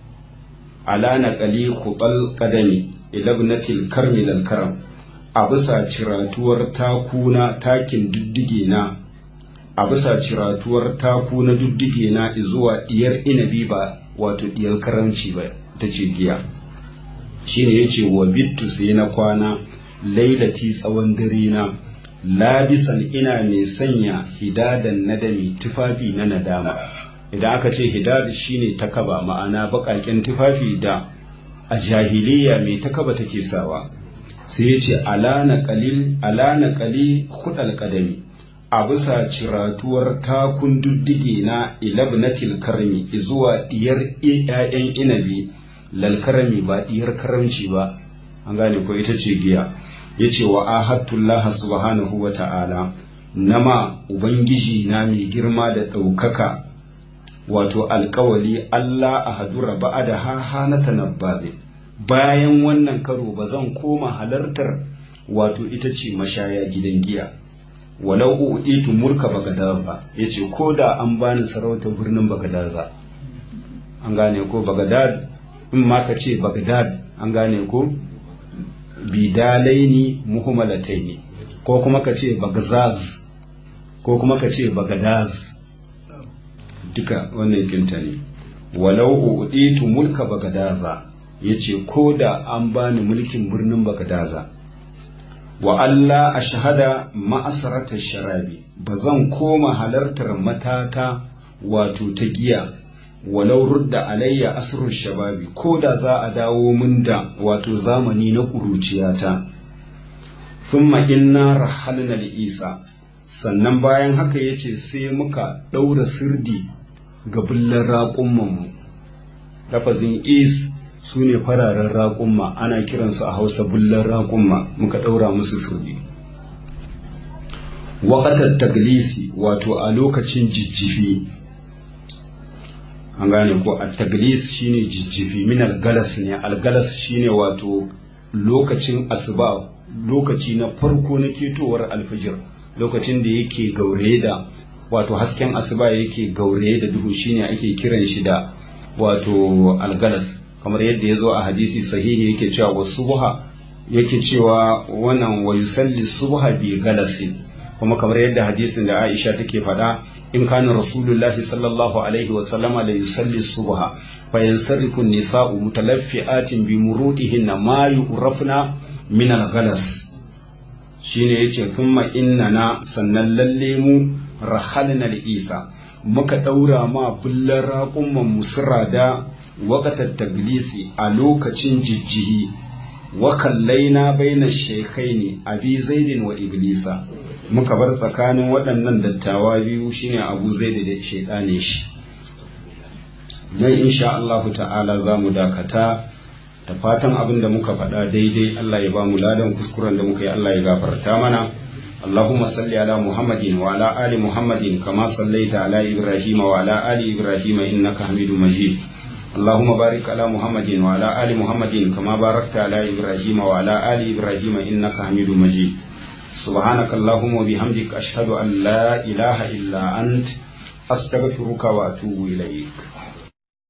ala naqali qubal qadami ilabnatil karmi lal karam a bisa ciratuwar takuna takin duddige na a bisa ciratuwar taku na duddige na zuwa diyar inabi ba wato diyar karamci ba ta ce giya shine yace wa bittu sai na kwana lailati tsawon dare na labisan ina mai sanya hidadan nadami tufafi na nadama idan aka ce hidad shine takaba ma'ana baƙaƙen tufafi da a jahiliya mai takaba take sawa sai ya ce alana qalil alana qali khudal qadami a bisa ciratuwar takun duddige na ilabnatil karmi zuwa diyar ƴaƴan inabi lalkarami ba diyar karamci ba an gane ko ita ce giya ya ce wa ahattullah subhanahu wa ta'ala nama ubangiji na mai girma da ɗaukaka wato alkawali Allah a hadura ba'a da ha hana tanabbaze bayan wannan karo ba zan koma halartar wato ita ce mashaya gidan giya walau uɗitu mulka bagadaza ya ce ko da an bani sarautar birnin bagadaza an gane ko bagadad in ma ka ce bagadad an gane ko bidalaini muhmalataini ko kuma ka ce bagzaz ko kuma ka ce bagadaz duka wannan kinta ne walau uditu mulka bagadaza yace ko da an bani mulkin birnin bagadaza wa Allah a shahada ma'asarata sharabi ba zan koma halartar matata wato ta giya walau rudda alayya asrul shababi ko da za a dawo min da wato zamani na kuruciyata thumma inna rahalna li isa sannan bayan haka yace sai muka daura sirdi ga bullan raƙumman lafazin is su ne fararen raƙumma ana kiransu a hausa bullan raƙumma muka ɗaura musu sirdi waƙatar taglisi wato a lokacin jijjifi an gane ko a taglis shine jijjifi min algalas ne algalas shine wato lokacin asuba lokaci na farko na ketowar alfijir lokacin da yake gaure da wato hasken asuba yake gauraye da duhu shine ake kiran shi da wato algalas kamar yadda ya zo a hadisi sahihi yake cewa wa subha yake cewa wannan wa yusalli subha bi galasin kuma kamar yadda hadisin da Aisha take faɗa in kana rasulullahi sallallahu alaihi wa sallama la yusalli subha fa yansarifu nisa'u mutalaffi'atin bi murudihinna ma yu'rafna min al-ghalas shine yace thumma innana sannan lalle mu rahalna isa muka daura ma bullar raƙumman musira da waƙatar taglisi a lokacin jijjihi wa kallaina baina shekaini abi zaidin wa iblisa muka bar tsakanin waɗannan dattawa biyu shine abu zaidi da shaidane shi nan insha Allah ta'ala za mu dakata da fatan abin da muka faɗa daidai Allah ya ba mu ladan kuskuren da muka yi Allah ya gafarta mana اللهم صل على محمد وعلى آل محمد كما صليت على إبراهيم وعلى آل إبراهيم إنك حميد مجيد اللهم بارك على محمد وعلى آل محمد كما باركت على إبراهيم وعلى آل إبراهيم إنك حميد مجيد سبحانك اللهم وبحمدك أشهد أن لا إله إلا أنت أستغفرك وأتوب إليك